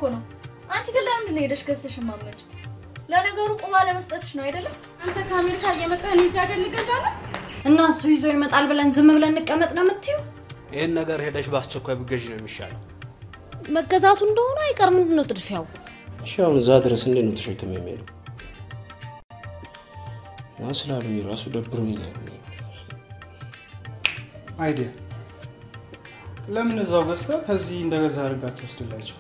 እኮ ነው። አንቺ ግን ለምንድን ነው ሄደሽ ገዝተሽ የማትመጪው? ለነገሩ ቁማ ለመስጠትሽ ነው አይደለም? አንተ ከአሜሪካ እየመጣህ እኔ እዚህ ሀገር ልገዛ ነው? እና እሱ ይዞ ይመጣል ብለን ዝም ብለን እንቀመጥ ነው የምትዩ? ይህን ነገር ሄደሽ በአስቸኳይ ብገዥ ነው የሚሻለው። መገዛቱ እንደሆነ አይቀር ምንድን ነው ጥድፊያው? እሺ አሁን እዛ ድረስ እንዴት ነው ተሸክም የሚሄደው? ና ስላሉኝ ራሱ ደብሮኛል። አይዲያ ለምን እዛው ገዝተህ ከዚህ እንደገዛ አድርጋት ትወስድላቸው?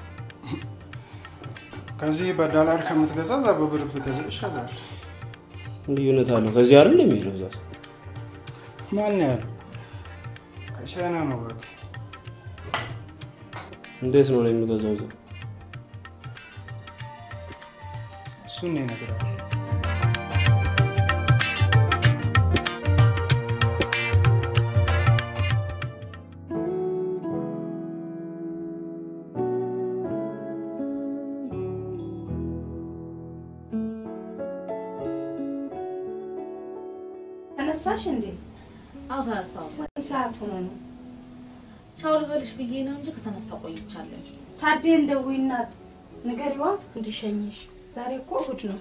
ከዚህ በዶላር ከምትገዛ እዛ በብር ብትገዛ ይሻላል። ልዩነት አለው። ከዚህ አይደል የሚሄደው እዛ ማን ያለው? ከቻይና ነው በቃ። እንዴት ነው ነው የሚገዛው እዛ? እሱን ነው እነግርሃለሁ። ተነሳሽ እንዴ? አዎ ተነሳው። ስንት ሰዓት ሆኖ ነው? ቻው ልበልሽ ብዬ ነው እንጂ ከተነሳው ቆይቻለሁ። ታዴን ደውይና ንገሪዋ እንዲሸኝሽ። ዛሬ እኮ እሑድ ነው።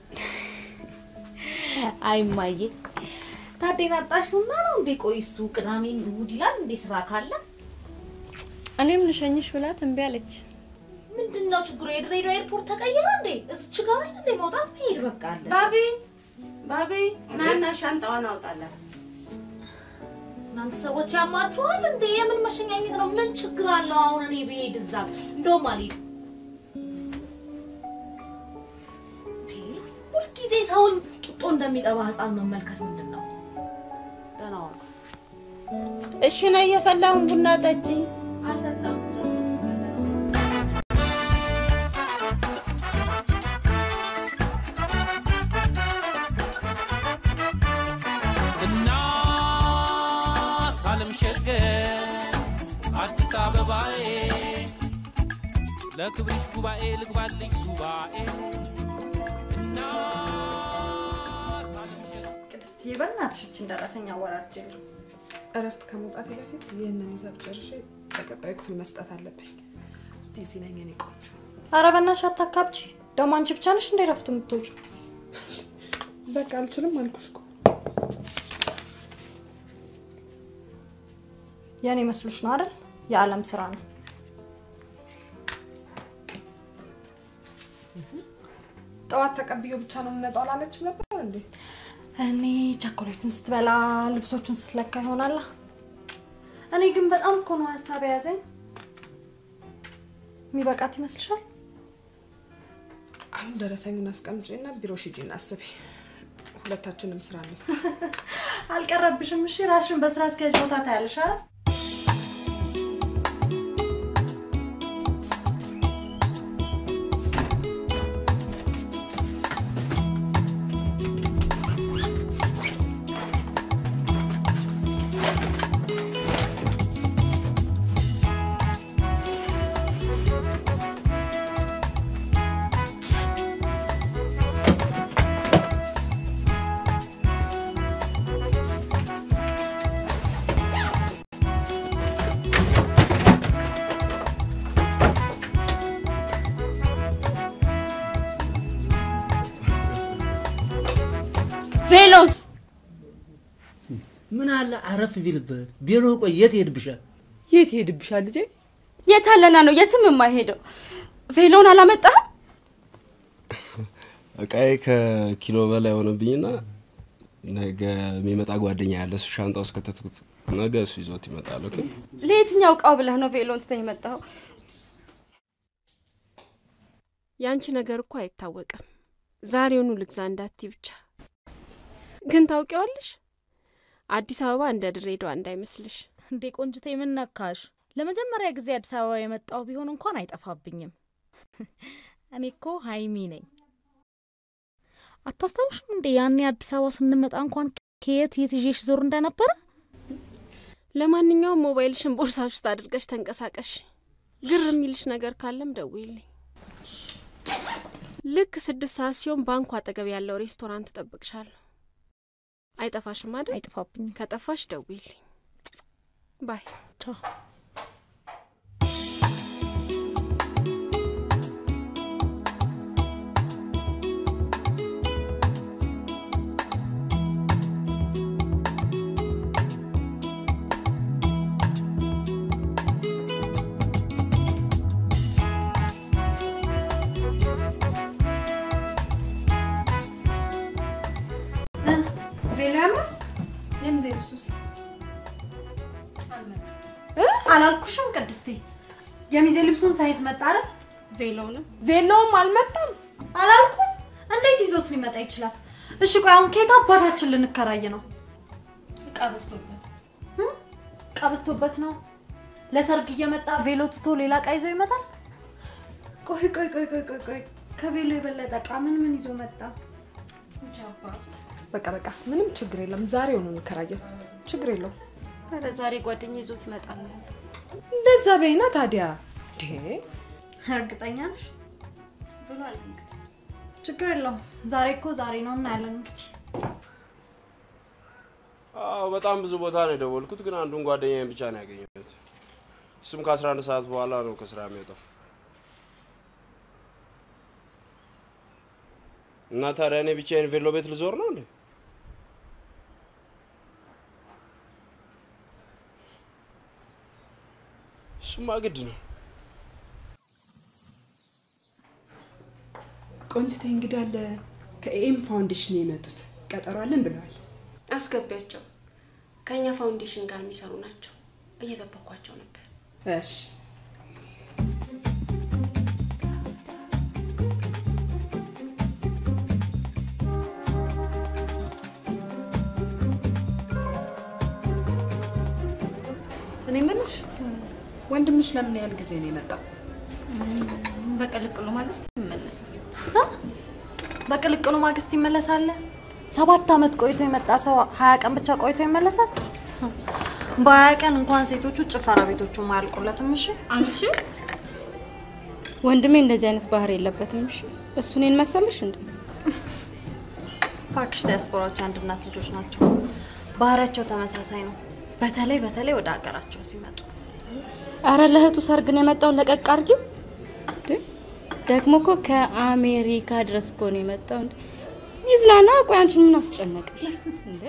አይ እማዬ ታዴን አጣሽውና ነው እንዴ? ቆይ እሱ ቅዳሜን እሑድ ይላል እንዴ ስራ ካለ? እኔም ልሸኝሽ ብላት እምቢ አለች። ምንድን ነው ችግሩ? የድሬዳዋ ኤርፖርት ተቀየረ እንዴ? እዚች ጋር አይደል እንዴ መውጣት መሄድ በቃ አለ። ባቢ ባቢ፣ ናና ሻንጣዋን አውጣላት። እናንተ ሰዎች ያማችኋል እንዴ? የምን መሸኛኘት ነው? ምን ችግር አለው አሁን እኔ ብሄድ እዛ? እንደውም አልሄድም። እንዴ ሁልጊዜ ሰውን ጡጦ እንደሚጠባ ህፃን መመልከት ምንድን ነው? ደህና ዋሉ። እሺ ነው እየፈላሁን ቡና ጠጪ። አልጠጣም። እናት አለም ሸገር አዲስ አበባዬ ለክብርሽ ጉባኤ ልግባልሽ ሱባኤ እናት አለም ሸገር ቅድስትዬ በእናትሽ እችን ደረሰኝ አወራርጅልኝ። እረፍት ከመውጣቴ በፊት ይህንን ሂሳብ ጨርሼ በቀጣዩ ክፍል መስጠት አለብኝ። ቢዚ ነኝ እኔ ቆንጆ። ኧረ በእናትሽ አታካብቺ። ደግሞ አንቺ ብቻ ነሽ እንደ እረፍት የምትወጪው? በቃ አልችልም አልኩሽ እኮ። የእኔ መስሎሽ ነው አይደል? የዓለም ስራ ነው። ጠዋት ተቀብዮ ብቻ ነው የምመጣው አላለችም ነበር እንዴ? እኔ ቸኮሌቱን ስትበላ ልብሶቹን ስትለካ ይሆናላ። እኔ ግን በጣም እኮ ነው ሀሳብ የያዘኝ። የሚበቃት ይመስልሻል? አሁን ደረሰኙን አስቀምጪና ቢሮ ሂጂና አስቢ። ሁለታችንም ስራ ነው። አልቀረብሽም። እሺ ራስሽን በስራ አስኪያጅ ቦታ ታያለሽ አይደል? ቬሎስ ምን አለ አረፍ ቢልበት። ቢሮ ቆይ የት ይሄድብሻል? የት ይሄድብሻል ልጄ? የት አለና ነው የትም የማይሄደው? ቬሎን አላመጣህም? እቃዬ ከኪሎ በላይ ሆነብኝና ነገ የሚመጣ ጓደኛ ያለ እሱ ሻንጣ ውስጥ ከተትኩት። ነገ እሱ ይዞት ይመጣል። ኦኬ ለየትኛው እቃው ብለህ ነው ቬሎን ትተህ የመጣኸው? ያንቺ ነገር እኮ አይታወቅም። ዛሬውኑ ልግዛ እንዳትይ ብቻ። ግን ታውቂዋለሽ፣ አዲስ አበባ እንደ ድሬዳዋ እንዳይመስልሽ። እንዴ ቆንጅቴ ምን ነካሽ? ለመጀመሪያ ጊዜ አዲስ አበባ የመጣው ቢሆን እንኳን አይጠፋብኝም። እኔ እኮ ሀይሚ ነኝ። አታስታውሽም እንዴ ያኔ አዲስ አበባ ስንመጣ እንኳን ከየት የት ይዤሽ ዞር እንደነበረ? ለማንኛውም ሞባይልሽን ቦርሳሽ ውስጥ አድርገሽ ተንቀሳቀሽ። ግር የሚልሽ ነገር ካለም ደውይልኝ። ልክ ስድስት ሰዓት ሲሆን ባንኩ አጠገብ ያለው ሬስቶራንት እጠብቅሻለሁ። አይጠፋሽም አይደል? አይጠፋብኝም። ከጠፋሽ ደውይልኝ። ባይ ቻው። አላልኩሽም ቅድስቴ? የሚዜ ልብሱን ሳይዝ መጣ አይደል? ቬሎንም ቬሎውም አልመጣም አላልኩም? እንዴት ይዞት ሊመጣ ይችላል? እሺ ቆይ አሁን ከየት አባታችን ልንከራይ ነው? እቃ በዝቶበት እቃ በዝቶበት ነው። ለሰርግ እየመጣ ቬሎ ትቶ ሌላ እቃ ይዞ ይመጣል? ቆይ ቆይ ቆይ ቆይ ቆይ ቆይ ከቬሎ የበለጠ እቃ ምን ምን ይዞ መጣ? በቃ በቃ ምንም ችግር የለም። ዛሬው ነው እንከራየን። ችግር የለውም። ኧረ ዛሬ ጓደኛ ይዞት ይመጣል ነው እንደዛ በይና ታዲያ። እንዴ እርግጠኛ ነሽ? ብሏል እንግዲህ። ችግር የለውም። ዛሬ እኮ ዛሬ ነው እናያለን እንግዲህ። አዎ በጣም ብዙ ቦታ ነው የደወልኩት፣ ግን አንዱን ጓደኛዬን ብቻ ነው ያገኘሁት። እሱም ከ11 ሰዓት በኋላ ነው ከስራ የሚወጣው። እና ታዲያ እኔ ብቻዬን ቬሎ ቤት ልዞር ነው እንዴ? እሱማ ግድ ነው። ቆንጅቴ እንግዲህ አለ ከኤም ፋውንዴሽን የመጡት ቀጠሮ አለን ብለዋል። አስገቢያቸው። ከእኛ ፋውንዴሽን ጋር የሚሰሩ ናቸው። እየጠበኳቸው ነበር። እሺ እኔ የምልሽ ወንድምሽ ለምን ያህል ጊዜ ነው የመጣው? በቅልቅሉ ማግስት ይመለሳል። በቅልቅሉ ማግስት ይመለሳል። ሰባት አመት ቆይቶ የመጣ ሰው ሀያ ቀን ብቻ ቆይቶ ይመለሳል። በሀያ ቀን እንኳን ሴቶቹ ጭፈራ ቤቶቹ አያልቁለትም። እሺ አንቺ ወንድሜ እንደዚህ አይነት ባህሪ የለበትም። እሺ እሱ እኔን መሰለሽ እንዴ? እባክሽ ዲያስፖራዎች አንድ እናት ልጆች ናቸው። ባህሪያቸው ተመሳሳይ ነው። በተለይ በተለይ ወደ ሀገራቸው ሲመጡ አረ ለእህቱ ሰርግ ነው የመጣው። ለቀቅ አድርጊው። እንዴ ደግሞ እኮ ከአሜሪካ ድረስ እኮ ነው የመጣው። እንዴ ይዝናና። ቆይ አንቺን ምን አስጨነቀሽ እንዴ?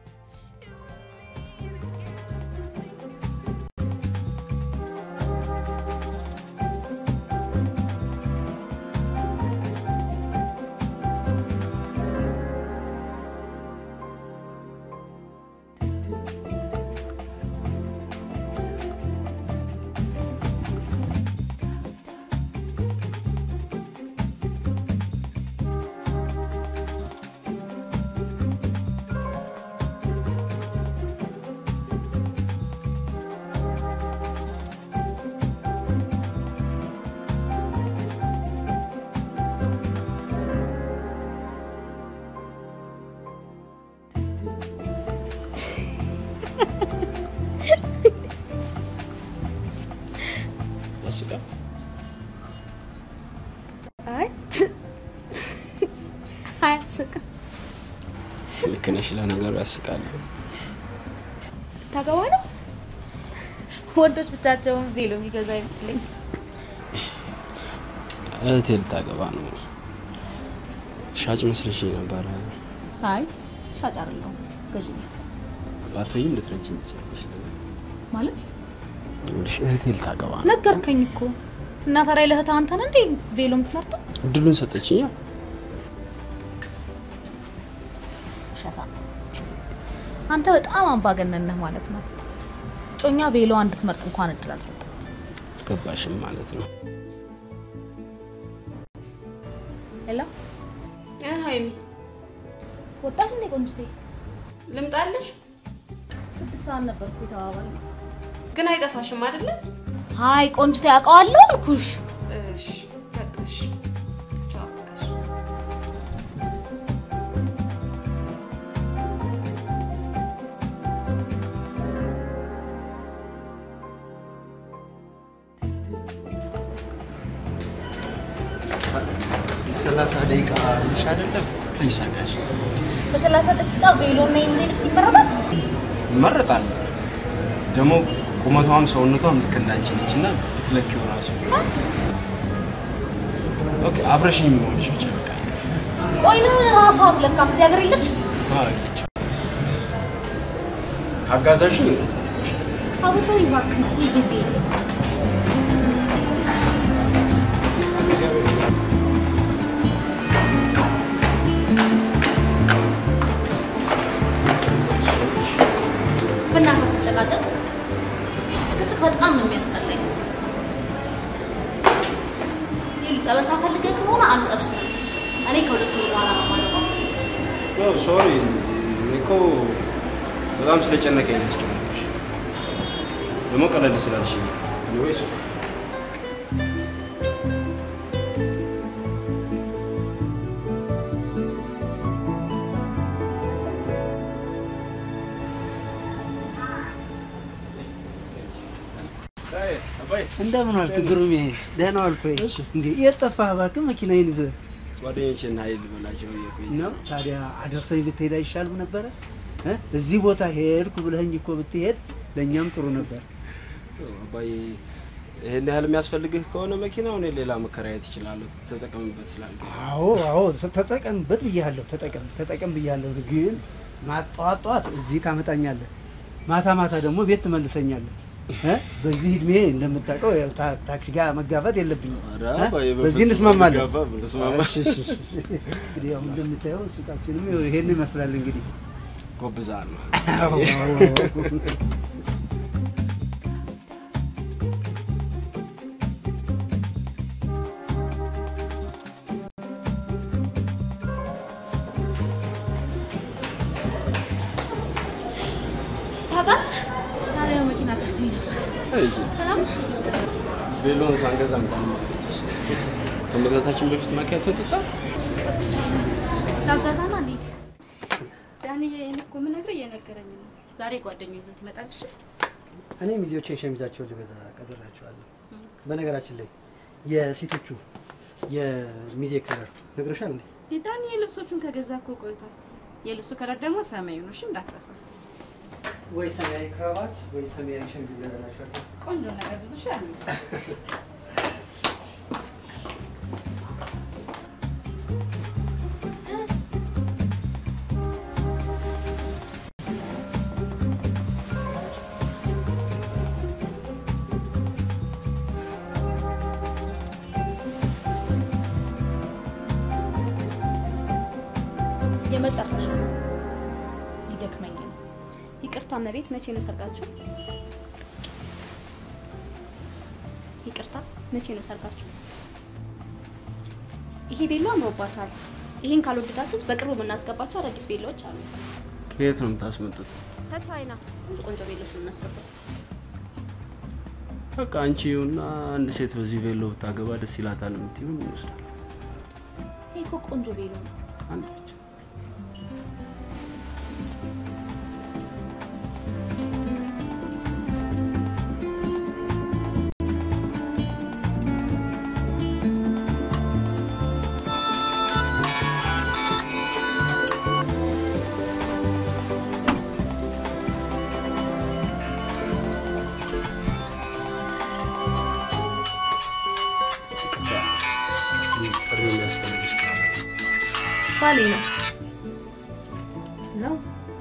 ያስቃል። አይ አያስቅም። ልክ ነሽ። ለነገሩ ያስቃል። ታገባ ነው። ወንዶች ብቻቸውን ቬሎ የሚገዙ አይመስለኝ። እህቴ ልታገባ ነው። ሻጭ መስለሽ ነበረ። አይ ሻጭ አይደለሁም ገዢ ነኝ። ባትወይም ልትረጂኝ ትችላለሽ። ማለት ይኸውልሽ እህቴ ልታገባ ነው። ነገርከኝ እኮ እና ታዲያ ለእህትህ አንተ ነህ እንዴ ቬሎ የምትመርጠው? እድሉን ሰጠችኝ። ውሸታ አንተ በጣም አምባገነን ነህ ማለት ነው። ጮኛ ቬሎ እንድትመርጥ እንኳን እድል አልሰጠም። አልገባሽም ማለት ነው። ሄሎ ሀይሚ ወጣሽ እንዴ ቆንጅቴ? ልምጣልሽ? ስድስት ሰዓት ነበርኩ የተባባልነው። ግን አይጠፋሽም አይደለ? አይ ቆንጅቴ አውቀዋለሁ አልኩሽ። እሺ በቃሽ። ቻው በቃሽ። ሰላሳ ደቂቃ ልሽ አይደለም ፕሊስ አጋሽ በሰላሳ ደቂቃ ቬሎ እና የሚዜ ልብስ ይመረጣል። ይመረጣል። ደግሞ ቁመቷም ሰውነቷም ልክ እንዳንቺ ነች እና ብትለኪው ራሱ ኦኬ አብረሽኝ መሆንሽ ብቻ በቃ ቆይ ነው ራሷ አትለካም። እዚህ ሀገር የለች አረገች ካጋዛሽኝ አቡቶ ይባክ ነው ይህ ጊዜ በእናትህ አትጨቃጨቅ። ጭቅጭቅ ጭቅጭቅ በጣም ነው የሚያስጠላኝ። ይኸውልህ ጠበሳ ፈልገህ ከሆነ አልጠብስም። እኔ ከሁለት ወር በኋላ ነው የማገባው። ሶሪ እኔ እኮ በጣም ስለጨነቀኝ ነው ያስጨነኩሽ። ደግሞ ቀለል ስላልሽኝ ወይስ እንደምን ዋልክ ግሩሜ? ደህና ዋልክ ወይ? እንዴ የት ጠፋህ እባክህ? መኪናዬን ይዘህ ጓደኞቼን ኃይል በላቸው እየቆይ ነው። ታዲያ አደርሰኝ ብትሄድ አይሻልም ነበረ? እ? እዚህ ቦታ ሄድኩ ብለኸኝ እኮ ብትሄድ ለእኛም ጥሩ ነበር። አባዬ ይህን ያህል የሚያስፈልግህ ከሆነ መኪናው እኔ ሌላ መከራየት እችላለሁ። ተጠቀምበት ስላልከኝ አዎ አዎ፣ ተጠቀምበት ብያለሁ። ተጠቀም ተጠቀም ብያለሁ። ግን ማጠዋት ጠዋት እዚህ ታመጣኛለህ፣ ማታ ማታ ደግሞ ቤት ትመልሰኛለህ። እ? በዚህ እድሜ እንደምታውቀው ያው ታ- ታክሲ ጋር መጋፋት የለብኝም። ኧረ እ? አባዬ፣ በዚህ በፍጹም እንስማማለን። አንጋፋም፣ እንስማማ። እሺ፣ እሺ፣ እሺ። እንግዲህ ያው እንደምታየው ሱቃችንም ያው ይሄን ይመስላል እንግዲህ ጎብዛል ነው አዎ፣ አዎ፣ አዎ። ታውቃለህ ሳሪያ መኪና ገዝቶኝ ነበር። ሰላም ቤሎን ሳንገዛ እንዳልማለች ከመግዛታችን በፊት ማኪያቶ ጠጣ። ላገዛና እንሂድ። ዳንዬ እኔ እኮ የምነግርህ እየነገረኝ ነው። ዛሬ ጓደኛው ይዞት ይመጣል። እሺ እኔ ሚዜዎቼን ሸሚዛቸውን ልገዛ ቀጥሬያቸዋለሁ። በነገራችን ላይ የሴቶቹ የሚዜ ከለር ነግረሻል እንዴ? ዳንዬ ልብሶቹን ከገዛ እኮ ቆይቷል። የልብሱ ከለር ደግሞ ሰማያዊ ነው። እሺ እንዳትረሳ። ወይ ሰማያዊ ክራባት ወይ ሰማያዊ ሸሚዝ ልገዛላችኋለሁ። ቆንጆ ነገር ብዙ ሻል የመጨረሻ ሊደክመኝ ነው። ይቅርታ እመቤት፣ መቼ ነው ሰርጋችሁ? ይቅርታ፣ መቼ ነው ሰርጋችሁ? ይሄ ቤሎ አምሮባታል። ይህን ካልወደዳችሁት በቅርቡ የምናስገባቸው አዳዲስ ቤሎዎች አሉ። ከየት ነው የምታስመጡት? ከቻይና ቆንጆ ቆንጆ ቤሎች ነው የምናስገባው። በቃ አንቺ እና አንድ ሴት በዚህ ቬሎ ብታገባ ደስ ይላታል የምትይው ምን ይመስላል? ይሄ እኮ ቆንጆ ቤሎ ነው። አንድ ብቻ ጥሪ የሚያስፈልግሽ ካለ ባሌ ነው ነው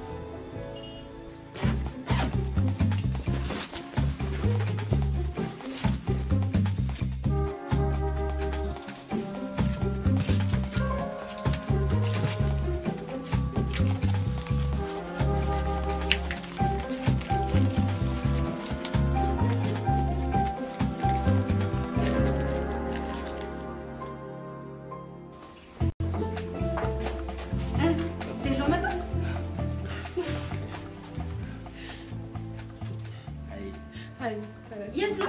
ቤሎ መጣ። የት ነው?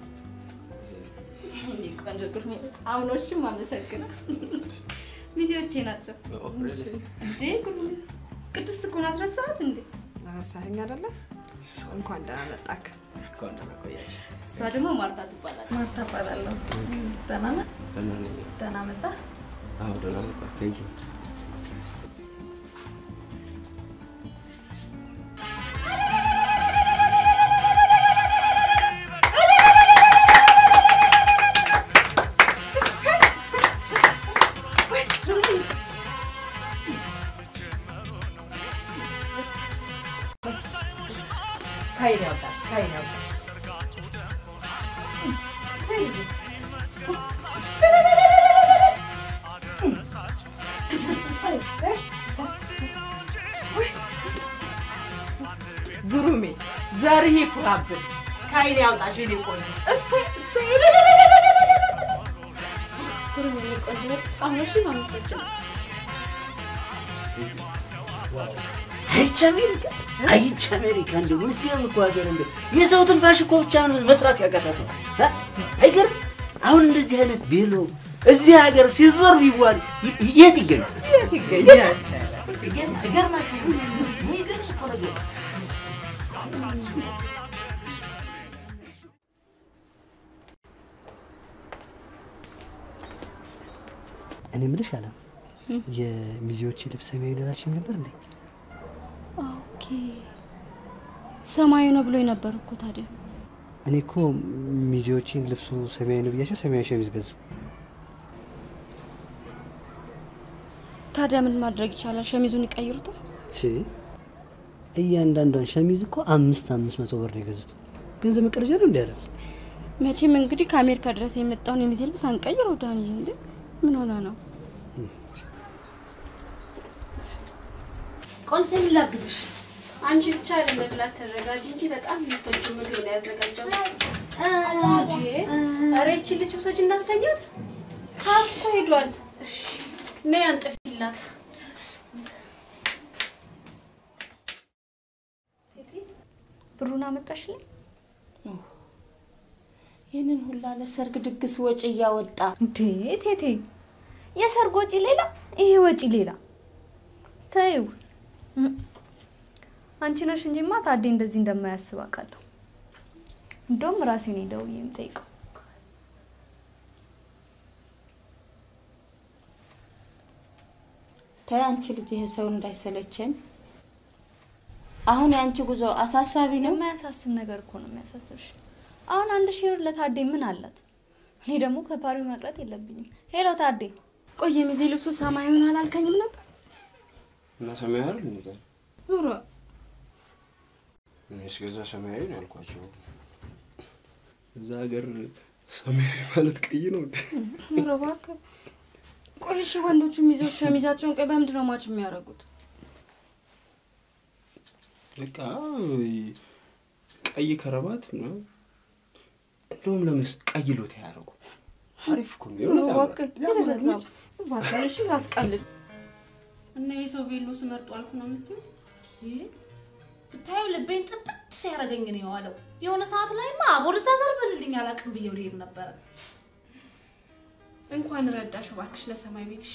እኔ ቆንጆ ግርሜ አምኖሽም አመሰግነው። ሚዜዎቼ ናቸው እንዴ? ግሩሜ ቅድስት እኮ ናት። ረሳሃት እንዴ? ረሳኸኝ አይደለም? እንኳን ደህና መጣክ። እንኳን ደህና ቆያችሁ። እሷ ደግሞ ማርታ ትባላለች። ማርታ እባላለሁ። ደህና ነህ? ደህና ነኝ። ደህና መጣ። አዎ ደህና መጣ። ቴንክ ዩ ከይን ያውጣል ከይን ያውጣል። ግሩሜ ዘርህ ይኩራብን፣ ከዓይኔ ያውጣሽ የኔ ቆንጆ። እሰይ እሰይ ኩሩም የኔ ቆንጆ በጣም ነሽ ማመሰግናለሁ። አይቼ አሜሪካ አይቼ አሜሪካ እንደው ምስኪን እኮ ሀገር እንደው የሰው ትንፋሽ እኮ ብቻ ነው መስራት ያቀታተው። አ? አይገርም? አሁን እንደዚህ አይነት ቤሎ እዚህ ሀገር ሲዞር ቢዋል ይ- የት ይገኛል? የት ይገኛል? ይገርማችሁ የሚገርም እኮ ነገር እኔ የምልሽ አለ የሚዜዎች ልብስ ሰማያዊ ደራችን ነበር እንዴ? ኦኬ ሰማያዊ ነው ብሎኝ ነበር እኮ ታዲያ። እኔ እኮ ሚዜዎችን ልብሱ ሰማያዊ ነው ብያቸው ሰማያዊ ሸሚዝ ገዙ። ታዲያ ምን ማድረግ ይቻላል? ሸሚዙን ይቀይሩታል። ቺ እያንዳንዷን ሸሚዝ እኮ አምስት አምስት መቶ ብር ነው የገዙት። ገንዘብ መቀረጃ ነው እንዲ ያለ መቼም እንግዲህ ከአሜሪካ ድረስ የመጣውን የሚዜ ልብስ አንቀይረው ዳኒ። እንዴ ምን ሆነ ነው? ቆንስቴ ምን ላግዝሽ? አንቺ ብቻ ለመብላት ተዘጋጅ እንጂ በጣም የምትወጂው ምግብ ነው ያዘጋጀው። ኧረ ይቺ ልጅ ውሰጅ እናስተኛት። ሰዓት እኮ ሄዷል። ነይ አንጥፊላት። ብሩን አመጣሽልኝ? ይህንን ሁላ ለሰርግ ድግስ ወጪ እያወጣ እንዴ ቴቴ፣ የሰርግ ወጪ ሌላ፣ ይሄ ወጪ ሌላ። ተይው እም፣ አንቺ ነሽ እንጂማ ታዴ እንደዚህ እንደማያስብ አውቃለሁ። እንደውም ራሴ ነኝ ደውዬ የምጠይቀው። ተይ አንቺ ልጅ ይሄ ሰው እንዳይሰለቸን። አሁን የአንቺ ጉዞ አሳሳቢ ነው። የማያሳስብ ነገር እኮ ነው የሚያሳስብሽ። አሁን አንድ ሺህ ብር ለታዴ ምን አላት? እኔ ደግሞ ከፓሪው መቅረት የለብኝም። ሄሎ ታዴ፣ ቆይ የሚዜ ልብሱ ሰማያዊውን አላልከኝም ነበር? እና ሰማያዊ አይደል እንዴ? ኑሮ እኔ እስከዛ ሰማያዊ ነው ያልኳቸው። እዛ ሀገር ሰማያዊ ማለት ቀይ ነው እንዴ? ኑሮ እባክህ። ቆይ እሺ ወንዶቹ ሚዜዎች ሸሚዛቸውን ቀይ በምንድን ነው ማች የሚያደርጉት? በቃ ቀይ ከረባት ምናምን እንደውም ለምንስ ቀይ ሎት ያደረጉ አሪፍ እኮ ነው። ኑሮ የእውነት ያምራል። እባክህ የተረዛ እባክህ እሺ አትቀልድ። እና የሰው ቬሎ ስመርጡ አልኩ ነው የምትይው? ብታዩ ልቤን ጥብት ሲያደርገኝ ነው የዋለው። የሆነ ሰዓት ላይማ ወደዛ ዘርበልልኝ አላውቅም ብዬው ልሄድ ነበረ። እንኳን ረዳሽ እባክሽ ለሰማይ ቤትሽ።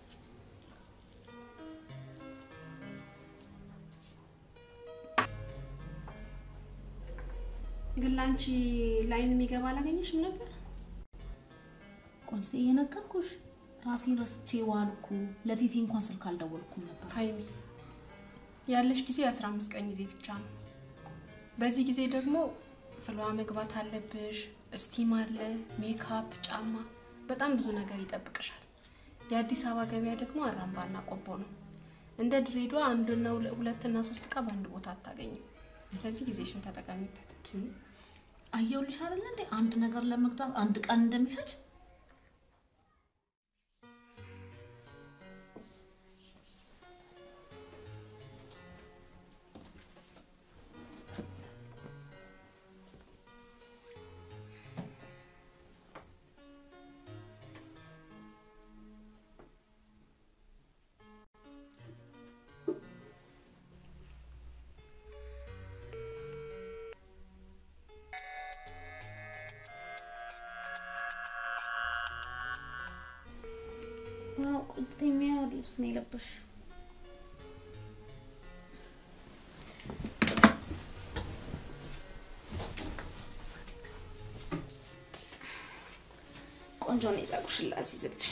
ግን ለአንቺ ላይን የሚገባ አላገኘሽም ነበር? ቆንሴ እየነገርኩሽ ራሴን ረስቼ ዋልኩ። ለቴቴ እንኳን ስልክ አልደወልኩም ነበር። ሀይሚ ያለሽ ጊዜ የአስራ አምስት ቀን ጊዜ ብቻ ነው። በዚህ ጊዜ ደግሞ ፍሏ መግባት አለብሽ። እስቲም አለ፣ ሜካፕ፣ ጫማ፣ በጣም ብዙ ነገር ይጠብቅሻል። የአዲስ አበባ ገበያ ደግሞ አራምባና ቆቦ ነው። እንደ ድሬዳዋ አንድና ሁለ- ሁለትና ሶስት እቃ በአንድ ቦታ አታገኝም። ስለዚህ ጊዜሽን ተጠቀሚበት። አየሁልሽ አይደለ እንዴ አንድ ነገር ለመግዛት አንድ ቀን እንደሚፈጅ ዋው ቆንጆ የሚያምር ልብስ ነው የለበሽው። ቆንጆ ነው የጸጉርሽን ላስይዝልሽ።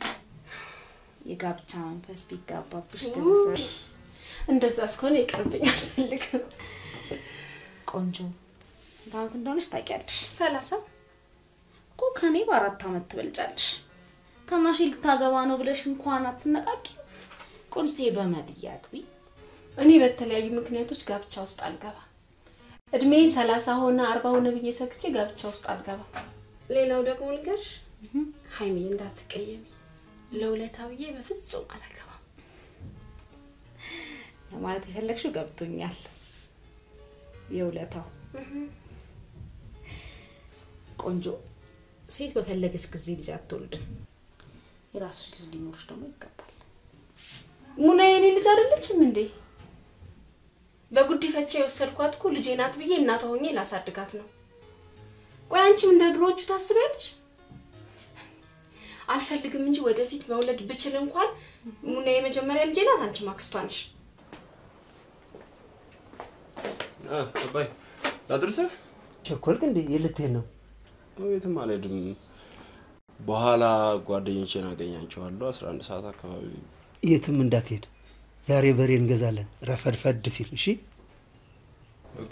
የጋብቻ መንፈስ ቢጋባብሽ ደረሰሽ። እንደዛ እስከሆነ ይቅርብኝ፣ አልፈልግም። ቆንጆ ስንት ዓመት እንደሆነች ታውቂያለሽ? ሰላሳ እኮ ከኔ በአራት ዓመት ትበልጫለሽ። ታናሽ ልታገባ ነው ብለሽ እንኳን አትነቃቂ። ቆንስቴ በመድያ አግቢ። እኔ በተለያዩ ምክንያቶች ጋብቻ ውስጥ አልገባም። እድሜ ሰላሳ ሆነ አርባ ሆነ ብዬ ሰግቼ ጋብቻ ውስጥ አልገባም። ሌላው ደግሞ ልንገርሽ ሀይሚ እንዳትቀየሚ፣ ለውለታ ብዬ በፍጹም አላገባም። ለማለት የፈለግሽው ገብቶኛል። የውለታው ቆንጆ ሴት በፈለገች ጊዜ ልጅ አትወልድም። የራስሽ ልጅ ሊኖርሽ ደግሞ ይገባል። ሙና የኔ ልጅ አይደለችም እንዴ? በጉዲፈቻ የወሰድኳት እኮ ልጄ ናት ብዬ እናቷ ሆኜ ላሳድጋት ነው። ቆይ አንቺም እንደ ድሮዎቹ ታስቢያለሽ? አልፈልግም እንጂ ወደፊት መውለድ ብችል እንኳን ሙና የመጀመሪያ ልጄ ናት፣ አንቺ ማክስቷ ነሽ። አባይ ላድርስህ? ቸኮልክ እንዴ? የልትሄድ ነው? ቤትም አልሄድም። በኋላ ጓደኞቼን አገኛቸዋለሁ። አስራ አንድ ሰዓት አካባቢ የትም እንዳትሄድ። ዛሬ በሬ እንገዛለን ረፈድፈድ ሲል። እሺ ኦኬ።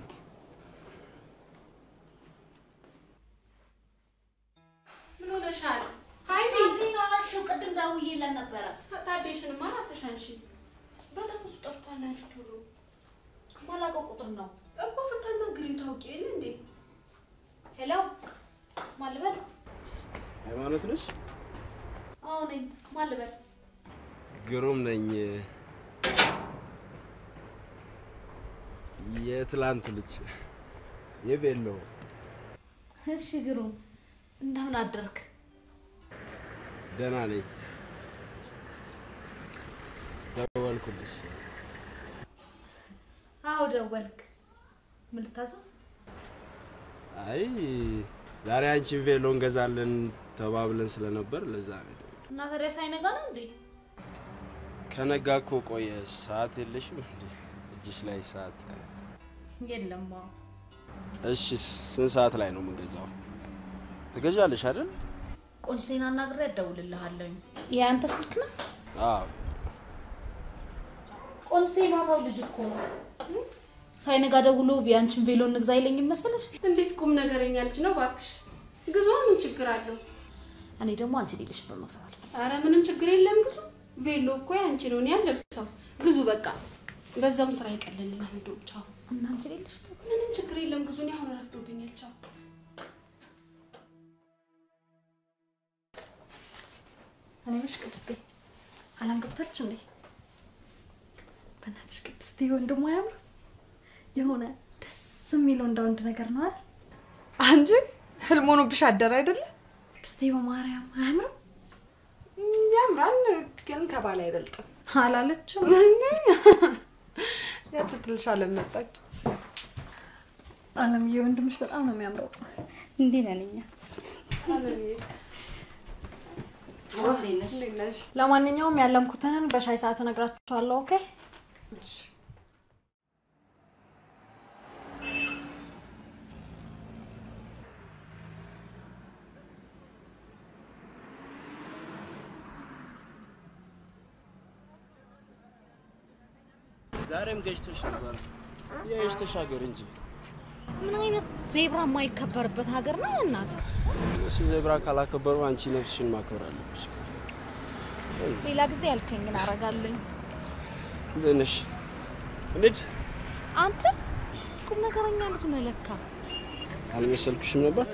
ምን ሆነሻል? ሀይሚ አገኘኋቸው። ቅድም ደውዬለት ነበረ። ታዴሽንማ ራስሽ አንሺ። በጣም ብዙ ጠፍቷል። አንቺ ቶሎ ማላውቀው ቁጥር ነው እኮ ስታናግሪው ታውቂ የለ እንዴ? ሄሎ፣ ማን ልበል? ሃይማኖት ነች? አዎ ነኝ። ማን ልበል? ግሩም ነኝ። የትላንቱ ልጅ የቤሎ እሺ ግሩም፣ እንደምን አደርክ? ደህና ነኝ። ደወልኩልሽ። አዎ ደወልክ። ምን ልታዘዝ? አይ ዛሬ አንቺን ቬሎ እንገዛለን ተባብለን ስለነበር ለዛ ነው። እና ታዲያ ሳይነጋ ነው እንዴ? ከነጋ እኮ ቆየ። ሰዓት የለሽም እንዴ? እጅሽ ላይ ሰዓት? የለም። አዎ እሺ ስንት ሰዓት ላይ ነው የምንገዛው? ትገዣለሽ አይደል? ቆንጅቴን አናግሬ እደውልልሃለሁኝ። የአንተ ስልክ ነው? አዎ። ቆንጅቴ ማታው ልጅ እኮ ነው። ሳይነጋ ደውሎ ቢያንችን ቬሎ እንግዛ አይለኝም መሰለሽ? እንዴት ቁም ነገረኛ ልጅ ነው ባክሽ። ግዟ፣ ምን ችግር አለው? እኔ ደግሞ አንቺ ሌለሽ በመግዛት አልፈልግም። አረ ምንም ችግር የለም ግዙ። ቬሎ እኮ ያንቺ ነው፣ እኔ አልለብሰው። ግዙ በቃ። በዛውም ስራ ይቀልልናል። እንደው ቻው። እና አንቺ ሌለሽ ምንም ችግር የለም ግዙ። እኔ አሁን ረፍዶብኛል። ቻው። እኔ ምሽ ቅድስቴ አላም ገብታለች እንዴ? በእናትሽ ቅድስቴ ወንድሟ ያምር የሆነ ደስ የሚለው እንደ ወንድ ነገር ነው አይደል? አንቺ ህልም ሆኖብሽ አደረ አይደለ? ቅድስቴ በማርያም አያምርም? ያምራል፣ ግን ከባል አይበልጥም አላለችም? ያቺ ትልሽ አለም መጣች። አለምዬ ወንድምሽ በጣም ነው የሚያምረው። እንዴት ነን እኛ? አለምዬ እንዴት ነሽ? ለማንኛውም ያለምኩትንን በሻይ ሰዓት እነግራችኋለሁ። ኦኬ ዛሬም ገጭቶሽ ነበር። ያይሽ ተሻገር እንጂ ምን አይነት ዜብራ የማይከበርበት ሀገር ነው እናት? እሱ ዜብራ ካላከበሩ አንቺ ነፍስሽን ማክበር አለብሽ። ሌላ ጊዜ ያልከኝን አረጋለኝ። እንዴት ነሽ? እንዴት አንተ ቁም ነገረኛ ልጅ ነህ ለካ። አልመሰልኩሽም ነበር?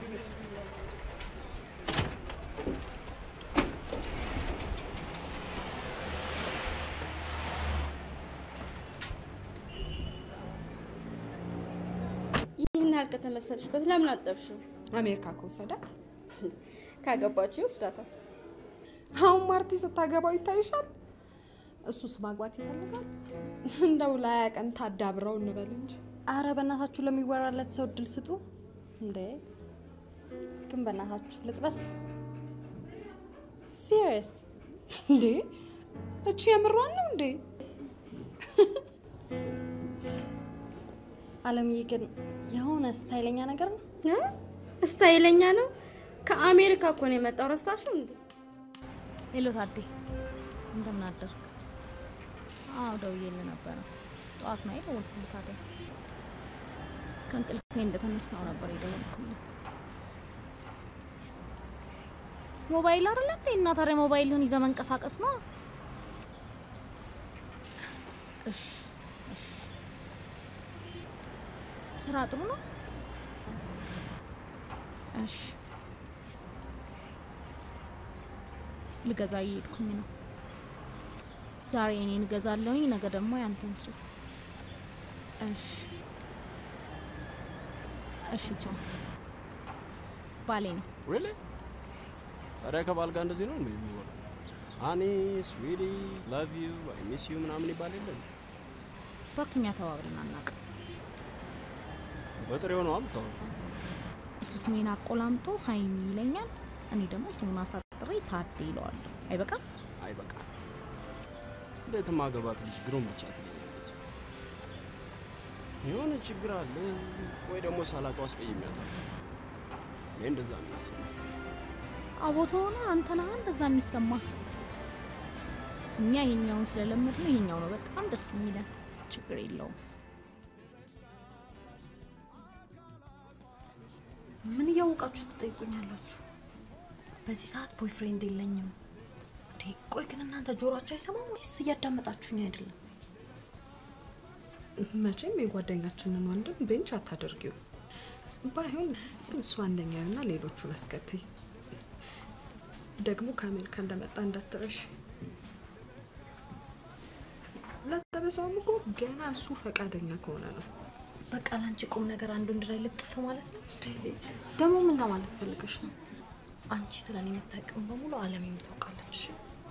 ይህን ያህል ከተመሰልሽበት ለምን አጠብሽው? አሜሪካ ከወሰዳት ካገባችሁ ይወስዳታል። አሁን ማርቲ ስታገባው ይታይሻል። እሱስ ማግባት ይፈልጋል። እንደው ላያ ቀን ታዳብረው እንበል እንጂ አረ በእናታችሁ ለሚወራለት ሰው እድል ስጡ እንዴ! ግን በእናታችሁ ልጥበስ። ሲሪየስ እንዴ! እቺ የምሯን ነው እንዴ? አለምዬ ግን የሆነ ስታይለኛ ነገር ነው። ስታይለኛ ነው። ከአሜሪካ እኮ ነው የመጣው። ረሳሽው እንዴ? ሄሎ ታዴ፣ እንደምን አደርክ? አዎ ደውዬልህ ነበረ። ጠዋት ነው የደወልኩልህ። ታዲያ ከእንቅልፌ እንደተነሳው ነበር የደወልኩልህ። ሞባይል አይደለ እንዴ? እና ታዲያ ሞባይልህን ይዘህ መንቀሳቀስ ነው። እሺ እሺ። ስራ ጥሩ ነው? እሺ ልገዛ እየሄድኩኝ ነው። ዛሬ እኔን እገዛለሁኝ፣ ነገ ደግሞ ያንተን ሱፍ። እሺ እሺ፣ ቻው። ባሌ ነው። ሪሊ? ታዲያ ከባል ጋር እንደዚህ ነው እንዴ የሚሆነው? ሃኒ ስዊቲ ላቭ ዩ አይ ሚስ ዩ ምናምን ይባል የለም? እባክህ እኛ ተባብለን አናውቅም። በጥሬው ነው አምታው እሱ ስሜን አቆላምጦ ሀይሚ ይለኛል፣ እኔ ደግሞ ስሙን አሳጥሬ ታዴ ይለዋለሁ። አይበቃም? አይበቃ። እንዴት ማገባት ልጅ ግሩም ብቻ ትለኛለች። የሆነ ችግር አለ ወይ ደግሞ ሳላውቀው አስቀይሜያታለሁ። እኔ እንደዛ ነው የሚሰማኝ። አቦቶ ሆነ አንተ ነህ እንደዛ የሚሰማ። እኛ ይሄኛውን ስለለመድ ነው ይሄኛው ነው በጣም ደስ የሚለን። ችግር የለውም። ምን እያወቃችሁ ትጠይቁኛላችሁ? በዚህ ሰዓት ቦይፍሬንድ የለኝም። እንዴ ቆይ ግን እናንተ ጆሮአችሁ አይሰማም ወይስ እያዳመጣችሁኝ አይደለም? መቼም የጓደኛችንን ወንድም ቤንች አታደርጊው። ባይሆን እሱ አንደኛውና ሌሎቹን አስከትይ። ደግሞ ከአሜሪካ እንደመጣ እንዳትረሽ። ለጠበሳውም እኮ ገና እሱ ፈቃደኛ ከሆነ ነው። በቃ ለአንቺ ቁም ነገር አንዱ ወንድ ላይ ልጥፍ ማለት ነው። ደግሞ ምን ለማለት ፈልገሽ ነው? አንቺ ስለ እኔ የምታውቂውን በሙሉ ዓለም የምታውቃለች።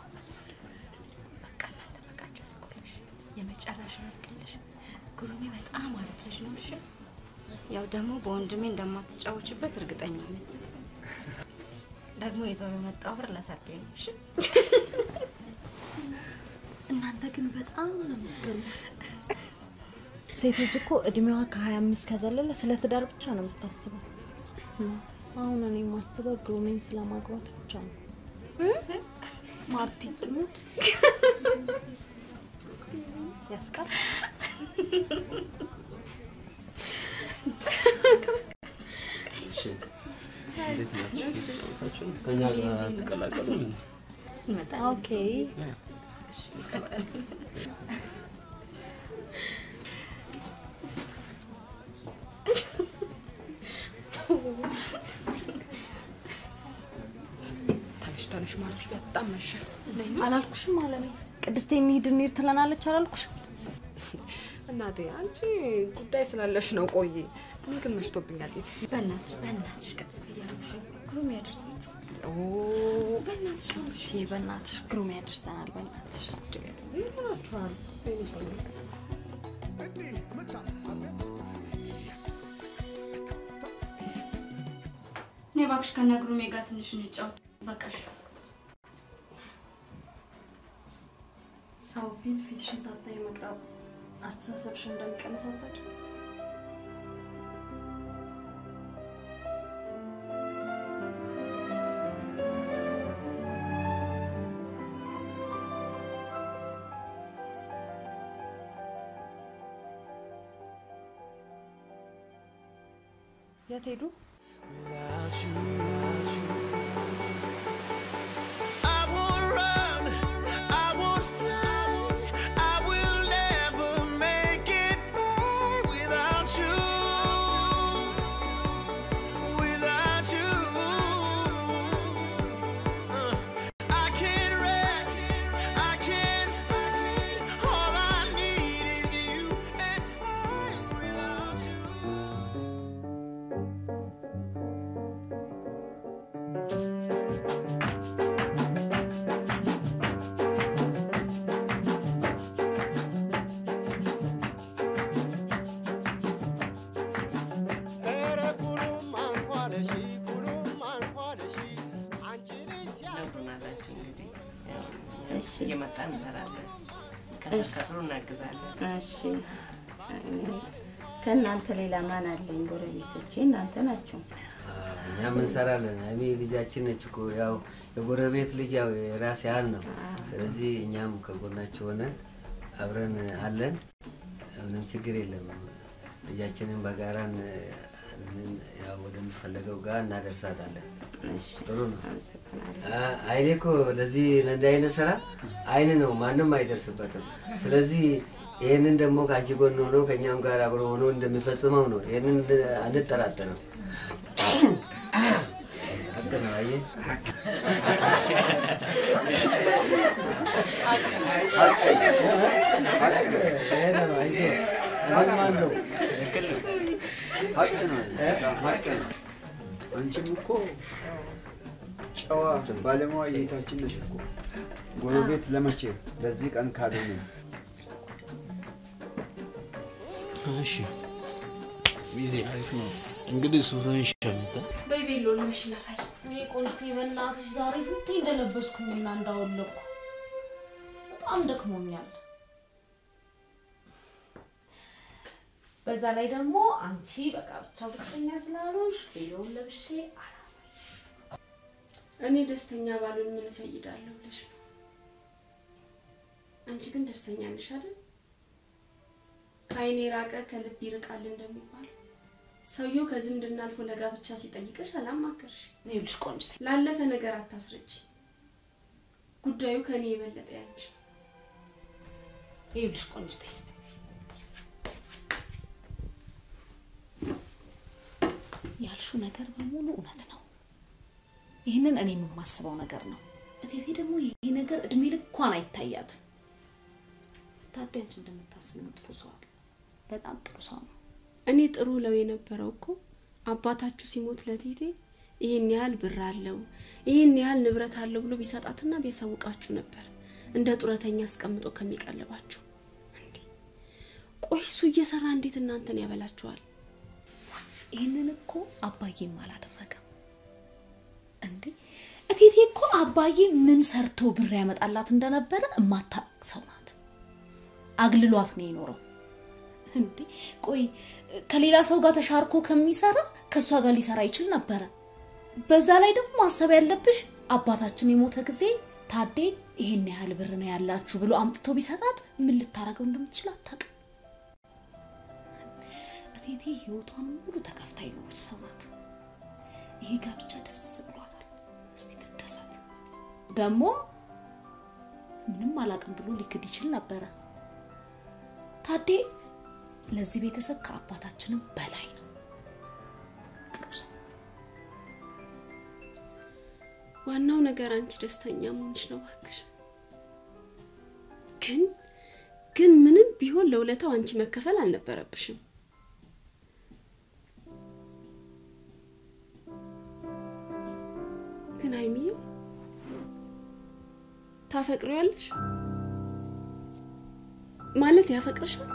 በቃ እናንተ በቃችሁ እስኮለሽ የመጨረሻ ያርግልሽ። ጉሩሜ በጣም አሪፍ ልጅ ነው። እሺ ያው ደግሞ በወንድሜ እንደማትጫወችበት እርግጠኛ ነኝ። ደግሞ ይዘው የመጣው ብር ለሰርጌ ነው። እሺ እናንተ ግን በጣም ነው የምትገርሙት። ሴት ልጅ እኮ እድሜዋ ከሀያ አምስት ከዘለለ ስለ ትዳር ብቻ ነው የምታስበው። አሁን እኔ የማስበው ግሩሜን ስለማግባት ብቻ ነው። ማርቲ ትሙት ያስቃል። እሺ፣ እንዴት ናችሁ? ተጫወታችሁ? ከእኛ ጋር ትቀላቀሉ? ኦኬ ተነሽ ተነሽ ማርቲ፣ በጣም መሸ። ነይ ነው። አላልኩሽም አለሜ? ቅድስቴ እንሂድ እንሂድ ትለናለች አላልኩሽም? እናቴ አንቺ ጉዳይ ስላለሽ ነው። ቆይ እኔ ግን መሽቶብኛል። ጊዜ በእናትሽ በእናትሽ ቅድስት እያለሽ ግሩም ያደርሳችሁ። በእናትሽ ቅድስቴ፣ በእናትሽ ግሩም ያደርሰናል። በእናትሽ ይሆናችኋል። እኔ እባክሽ ከነ ግሩሜ ጋር ትንሽ እንጫወት። በቃሽ። ሰው ፊት ፊትሽን ሳታይ መቅረብ አስተሳሰብሽን እንደሚቀንሰው አታውቂም? የት ሄዱ? I won't run, I won't fly, I will never make it by without you. Without you, Uh, I can't rest, I can't fight. All I need is you and I without you. ኧረ ኩሉም አንኳለሺ ኩሉም አንኳለሺ አንቺ ልጅ ነግሩናላችሁ እንግዲህ እሺ፣ እየመጣን እንሰራለን። ከስር ከስሩ እናግዛለን። እሺ ከእናንተ ሌላ ማን አለኝ? ጎረቤቶቼ እናንተ ናቸው። እኛም እንሰራለን። ሀይሚ ልጃችን ነች እኮ ያው የጎረቤት ልጅ ያው የራስ ያህል ነው። ስለዚህ እኛም ከጎናቸው ሆነን አብረን አለን። ምንም ችግር የለም። ልጃችንን በጋራ ን- ያው ወደሚፈለገው ጋር እናደርሳታለን። ጥሩ ነው። አ- አይኔ እኮ ለዚህ ለእንዲህ አይነት ስራ አይን ነው፣ ማንም አይደርስበትም። ስለዚህ ይህንን ደግሞ ከአንቺ ጎን ሆኖ ከእኛም ጋር አብሮ ሆኖ እንደሚፈጽመው ነው። ይህንን አንጠራጠርም። ሀቅ ነው። አየህ ይሄ ነው። አይዞህ ማን ነው? ሀቅ ነው። ሀቅ ነው። አንቺም እኮ ጨዋ ባለሙያ የታችን ነሽ እኮ ጎረቤት ለመቼ ለዚህ ቀን ካገኘ እሺ ሚዜ አሪፍ ነው። እንግዲህ ሱፍህን ሸምተህ በይ ቬሎ ልበሽ ላሳይ። እኔ ቆንጆቴ በእናትሽ ዛሬ ስንቴ እንደለበስኩኝና እንዳወለኩ በጣም ደክሞኛል። በዛ ላይ ደግሞ አንቺ በቃ ብቻው ደስተኛ ስላልሆንሽ ቬሎውን ለብሼ አላሳይ። እኔ ደስተኛ ባልሆን ምን እፈይዳለሁ ብለሽ ነው። አንቺ ግን ደስተኛ ነሽ አይደል? ከአይኔ ራቀ ከልብ ይርቃል እንደሚባለው ሰውየው ከዝምድና አልፎ ለጋብቻ ሲጠይቅሽ አላማከርሽ። ይኸውልሽ ቆንጆቴ ላለፈ ነገር አታስረች። ጉዳዩ ከኔ የበለጠ ያንቺ ነው። ይኸውልሽ ቆንጆቴ ያልሽው ነገር በሙሉ እውነት ነው። ይህንን እኔ የማስበው ነገር ነው። እቴቴ ደግሞ ይሄ ነገር እድሜ ልኳን አይታያትም። ታዲያ አንቺ እንደምታስብ መጥፎ ሰው አለ። በጣም ጥሩ ሰው ነው። እኔ ጥሩ ለው የነበረው እኮ አባታችሁ ሲሞት ለቴቴ ይህን ያህል ብር አለው ይህን ያህል ንብረት አለው ብሎ ቢሰጣትና ቢያሳውቃችሁ ነበር እንደ ጡረተኛ አስቀምጦ ከሚቀልባችሁ። እንዴ ቆይ እሱ እየሰራ እንዴት እናንተን ያበላችኋል? ይህንን እኮ አባዬም አላደረገም እንዴ። እቴቴ እኮ አባዬ ምን ሰርቶ ብር ያመጣላት እንደነበረ እማታውቅ ሰው ናት። አግልሏት ነው የኖረው። እንዴ ቆይ ከሌላ ሰው ጋር ተሻርኮ ከሚሰራ ከእሷ ጋር ሊሰራ ይችል ነበረ። በዛ ላይ ደግሞ ማሰብ ያለብሽ አባታችን የሞተ ጊዜ ታዴ ይሄን ያህል ብር ነው ያላችሁ ብሎ አምጥቶ ቢሰጣት ምን ልታረገው እንደምትችል አታውቅም። እቴቴ ህይወቷን ሙሉ ተከፍታ የኖረች ሰው ናት። ይሄ ጋብቻ ደስ ብሏታል። እስቲ ትደሰት። ደግሞ ምንም አላውቅም ብሎ ሊክድ ይችል ነበረ። ታዴ ለዚህ ቤተሰብ ከአባታችንም በላይ ነው። ጥሩ ሰው። ዋናው ነገር አንቺ ደስተኛ መሆንሽ ነው። እባክሽ ግን ግን ምንም ቢሆን ለውለታው አንቺ መከፈል አልነበረብሽም። ግን ሀይሚዬ ታፈቅሪዋለሽ ማለት ያፈቅርሻል?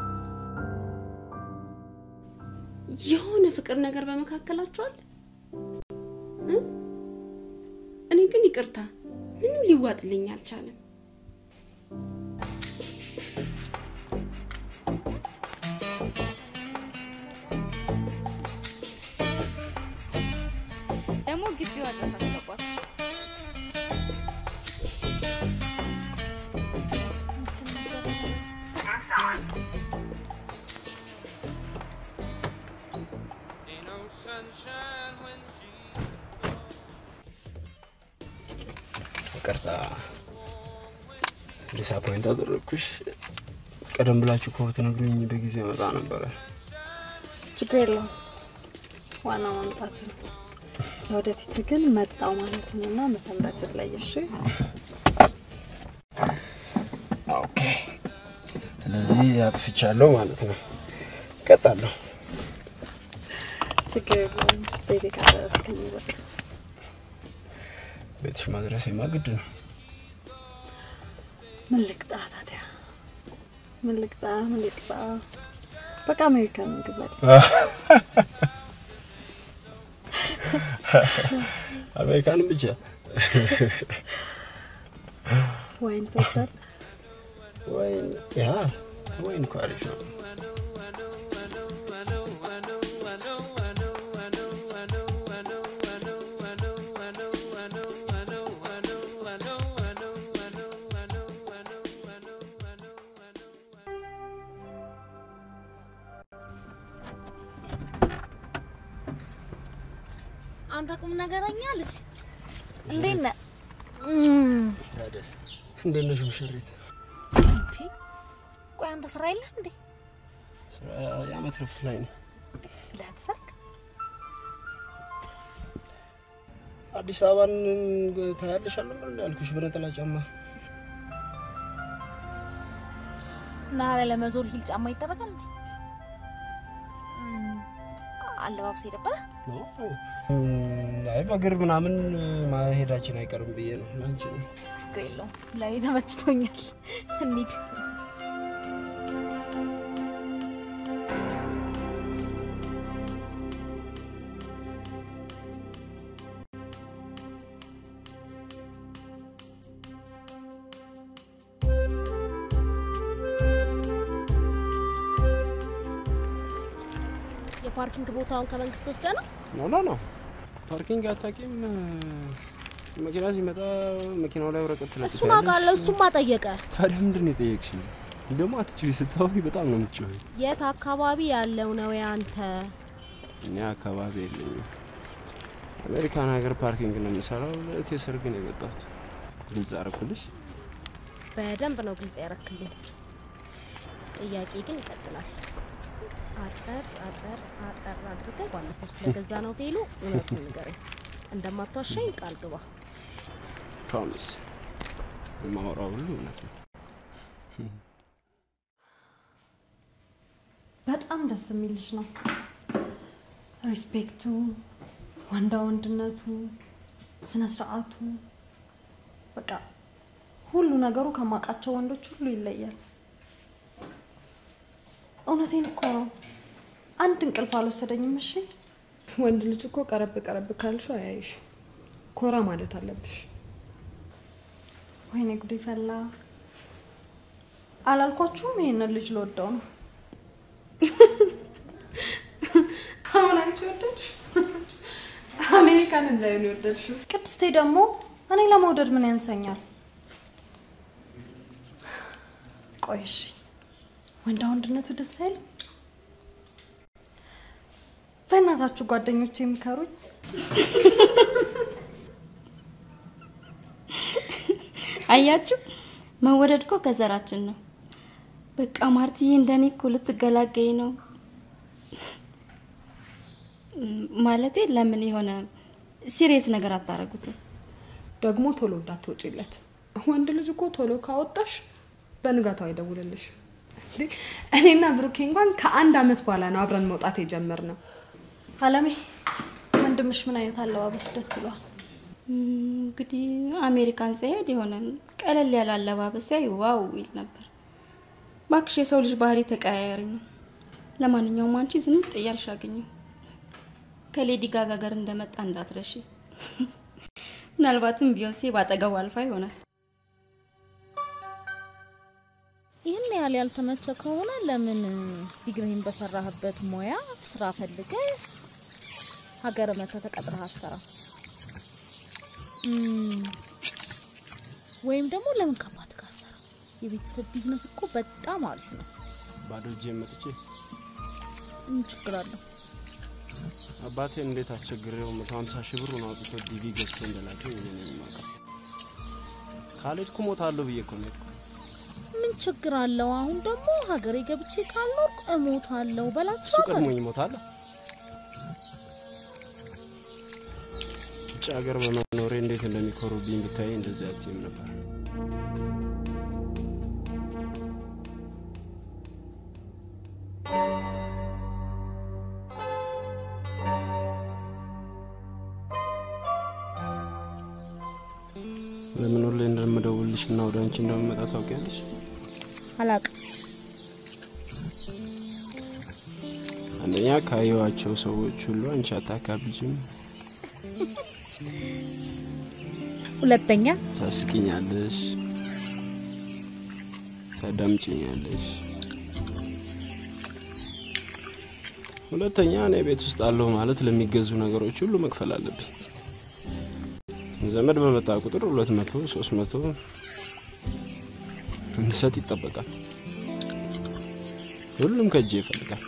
የሆነ ፍቅር ነገር በመካከላችሁ አለ? እ? እኔ ግን ይቅርታ ምንም ሊዋጥልኝ አልቻለም። ደግሞ ግቢዋ ድረስ አስገባት። ይቅርታ ዲስአፖይንት አደረግኩሽ። ቀደም ብላችሁ እኮ ብትነግሩኝ በጊዜ መጣ ነበረ። ችግር የለውም። ዋናው መምጣት ነው። ለወደፊት ግን መጣው ማለትንና መሰንበትን ላይ እሺ። ኦኬ። ስለዚህ አጥፍቻለሁ ማለት ነው። እቀጣለሁ። ችግር የለውም። ቤቴ ካደረስከኝ በቃ ቤትሽ ማድረሴማ ግድ ነው። ምን ልቅጣ ታዲያ? ምን ልቅጣ? ምን ልቅጣ? በቃ አሜሪካን ምግብ አለ። አሜሪካንም ብቻ ወይን ትወዳለህ? ወይን ያ ወይን እኮ አሪፍ ነው። አንተ ቁም ነገረኛ ልጅ እንዴት ነህ? ታደስ እንዴት ነሽ ሙሽሪት? እንዴ ቆይ አንተ ስራ የለህም እንዴ? የዓመት ረፍት ላይ ነው። ለተሰርክ አዲስ አበባን ታያለሽ አልነበር ያልኩሽ በነጠላ ጫማ እና ለመዞር ሂል ጫማ ይደረጋል እንዴ? እም፣ አለባብስ የነበረ አይ በእግር ምናምን ማሄዳችን አይቀርም ብዬ ነው። አንቺ ነው ችግር የለውም። ለእኔ ተመችቶኛል። እንሂድ። የፓርኪንግ ቦታውን ከመንግስት ወስደ ነው? ኖ ኖ ኖ ፓርኪንግ አታውቂም? መኪና ሲመጣ መኪናው ላይ ወረቀት ትለጥፊያለሽ። እሱን አውቃለሁ። እሱማ ጠየቀ። ታዲያ ምንድን ነው የጠየቅሽኝ? ደግሞ አትችሪ ስታወሪ በጣም ነው የምትጮኸው። የት አካባቢ ያለው ነው ያንተ? እኔ አካባቢ የለኝም። አሜሪካን ሀገር ፓርኪንግ ነው የምሰራው። ለእቴ ሰርግ ነው የመጣሁት። ግልጽ አደረኩልሽ? በደንብ ነው ግልጽ ያረክልኝ። ጥያቄ ግን ይቀጥላል። አጠር አጠር አጠር አድርገህ ባለፈው ስለገዛ ነው ቬሎ እውነቱን ንገረኝ። እንደማትዋሻኝ ቃል ግባ። ፕሮሚስ። የማወራው ሁሉ እውነት ነው። በጣም ደስ የሚል ልጅ ነው። ሪስፔክቱ፣ ወንዳ ወንድነቱ፣ ስነ ስርዓቱ፣ በቃ ሁሉ ነገሩ ከማውቃቸው ወንዶች ሁሉ ይለያል። እውነቴን እኮ ነው። አንድ እንቅልፍ አልወሰደኝም። እሺ ወንድ ልጅ እኮ ቀረብ ቀረብ ካልሽው አያይሽ። ኮራ ማለት አለብሽ። ወይኔ ጉዴ ፈላ። አላልኳችሁም? ይሄንን ልጅ ልወደው ነው። አሁን አንቺ ወደድሽ? አሜሪካን እንዳይሆን የወደድሽው? ቅድስቴ ደግሞ እኔ ለመውደድ ምን ያንሰኛል? ቆይ እሺ፣ ወንዳ ወንድነቱ ደስ አይልም? በእናታችሁ ጓደኞች የሚከሩኝ አያችሁ፣ መወደድ እኮ ከዘራችን ነው። በቃ ማርትዬ እንደኔ እኮ ልትገላገኝ ነው ማለቴ። ለምን የሆነ ሲሪየስ ነገር አታረጉትም? ደግሞ ቶሎ እንዳትወጪለት። ወንድ ልጅ እኮ ቶሎ ካወጣሽ በንጋታው አይደውልልሽ። እንዴ እኔና ብሩኬ እንኳን ከአንድ አመት በኋላ ነው አብረን መውጣት የጀመርነው። አለሜ፣ ወንድምሽ ምን አይነት አለባበስ ደስ ይለዋል? እንግዲህ አሜሪካን ሲሄድ የሆነ ቀለል ያለ አለባበስ ሲያይ ዋው ይል ነበር። ባክሽ የሰው ልጅ ባህሪ ተቀያያሪ ነው። ለማንኛውም አንቺ ዝንጥ እያልሽ አገኘው። ከሌዲ ጋጋ ጋር እንደመጣ እንዳትረሺ። ምናልባትም ቢዮንሴ ባጠገቡ አልፋ ይሆናል። ይህን ያህል ያልተመቸ ከሆነ ለምን ዲግሪህን በሰራህበት ሙያ ስራ ፈልገ ሀገር መተህ ተቀጥረህ አሰራ? ወይም ደግሞ ለምን ከአባት ጋር አሰራ? የቤተሰብ ቢዝነስ እኮ በጣም አሪፍ ነው። ባዶ እጄ መጥቼ ምን ችግር አለው? አባቴን እንዴት አስቸግሬው መቶ ሀምሳ ሺህ ብሩን አውጥቶ ዲቪ ገዝቶ እንደላከኝ እኔ ነኝ የማውቀው። ካልሄድኩ እሞታለሁ ብዬ እኮ ነው የሄድኩት። ምን ችግር አለው? አሁን ደግሞ ሀገሬ ገብቼ ካልኖርኩ እሞታለሁ እሱ በላቸው። ቀድሞኝ እሞታለሁ። ውጭ ሀገር በመኖሬ እንዴት እንደሚኮሩብኝ ብታይ እንደዚህ አትይም ነበር። ለምን ሁሌ እንደምደውልሽ እና ወደ አንቺ እንደምመጣ ታውቂያለሽ? አላቅም። አንደኛ ካየኋቸው ሰዎች ሁሉ አንቺ አታካብጅም፣ ሁለተኛ ታስቂኛለሽ፣ ታዳምጪኛለሽ። ሁለተኛ እኔ ቤት ውስጥ አለሁ ማለት ለሚገዙ ነገሮች ሁሉ መክፈል አለብኝ። ዘመድ በመጣ ቁጥር ሁለት መቶ ሶስት መቶ እንድሰጥ ይጠበቃል። ሁሉም ከእጄ ይፈልጋል።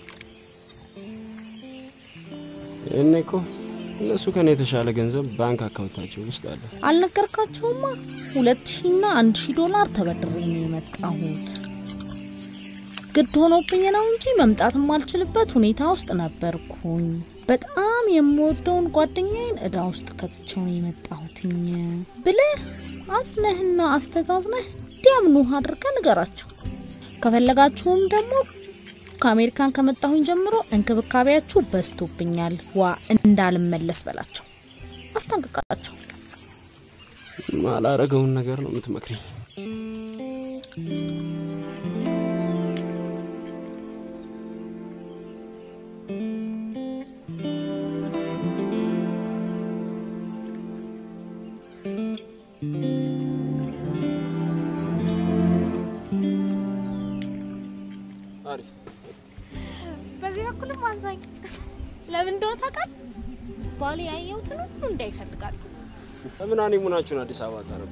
ይህኔ እኮ እነሱ ከኔ የተሻለ ገንዘብ ባንክ አካውንታቸው ውስጥ አለ። አልነገርካቸውማ? ሁለት ሺና አንድ ሺህ ዶላር ተበድሬ ነው የመጣሁት። ግድ ሆኖብኝ ነው እንጂ መምጣት የማልችልበት ሁኔታ ውስጥ ነበርኩኝ። በጣም የምወደውን ጓደኛዬን እዳ ውስጥ ከትቼው ነው የመጣሁትኝ ብለህ አዝነህና አስተዛዝነህ እንዲያምኑህ አድርገህ ንገራቸው። ከፈለጋችሁም ደግሞ ከአሜሪካን ከመጣሁኝ ጀምሮ እንክብካቤያችሁ በዝቶብኛል። ዋ እንዳልመለስ በላቸው፣ አስጠንቅቃቸው። ማላረገውን ነገር ነው የምትመክረኝ። አሪፍ በዚህ በኩልም አንሳኝ። ለምን እንደሆነ ታውቃለህ? ባሌ ያየሁትን ሁሉ እንዳይፈልጋሉ። ለምን አኔሙናችሁን አዲስ አበባ ታረጉ?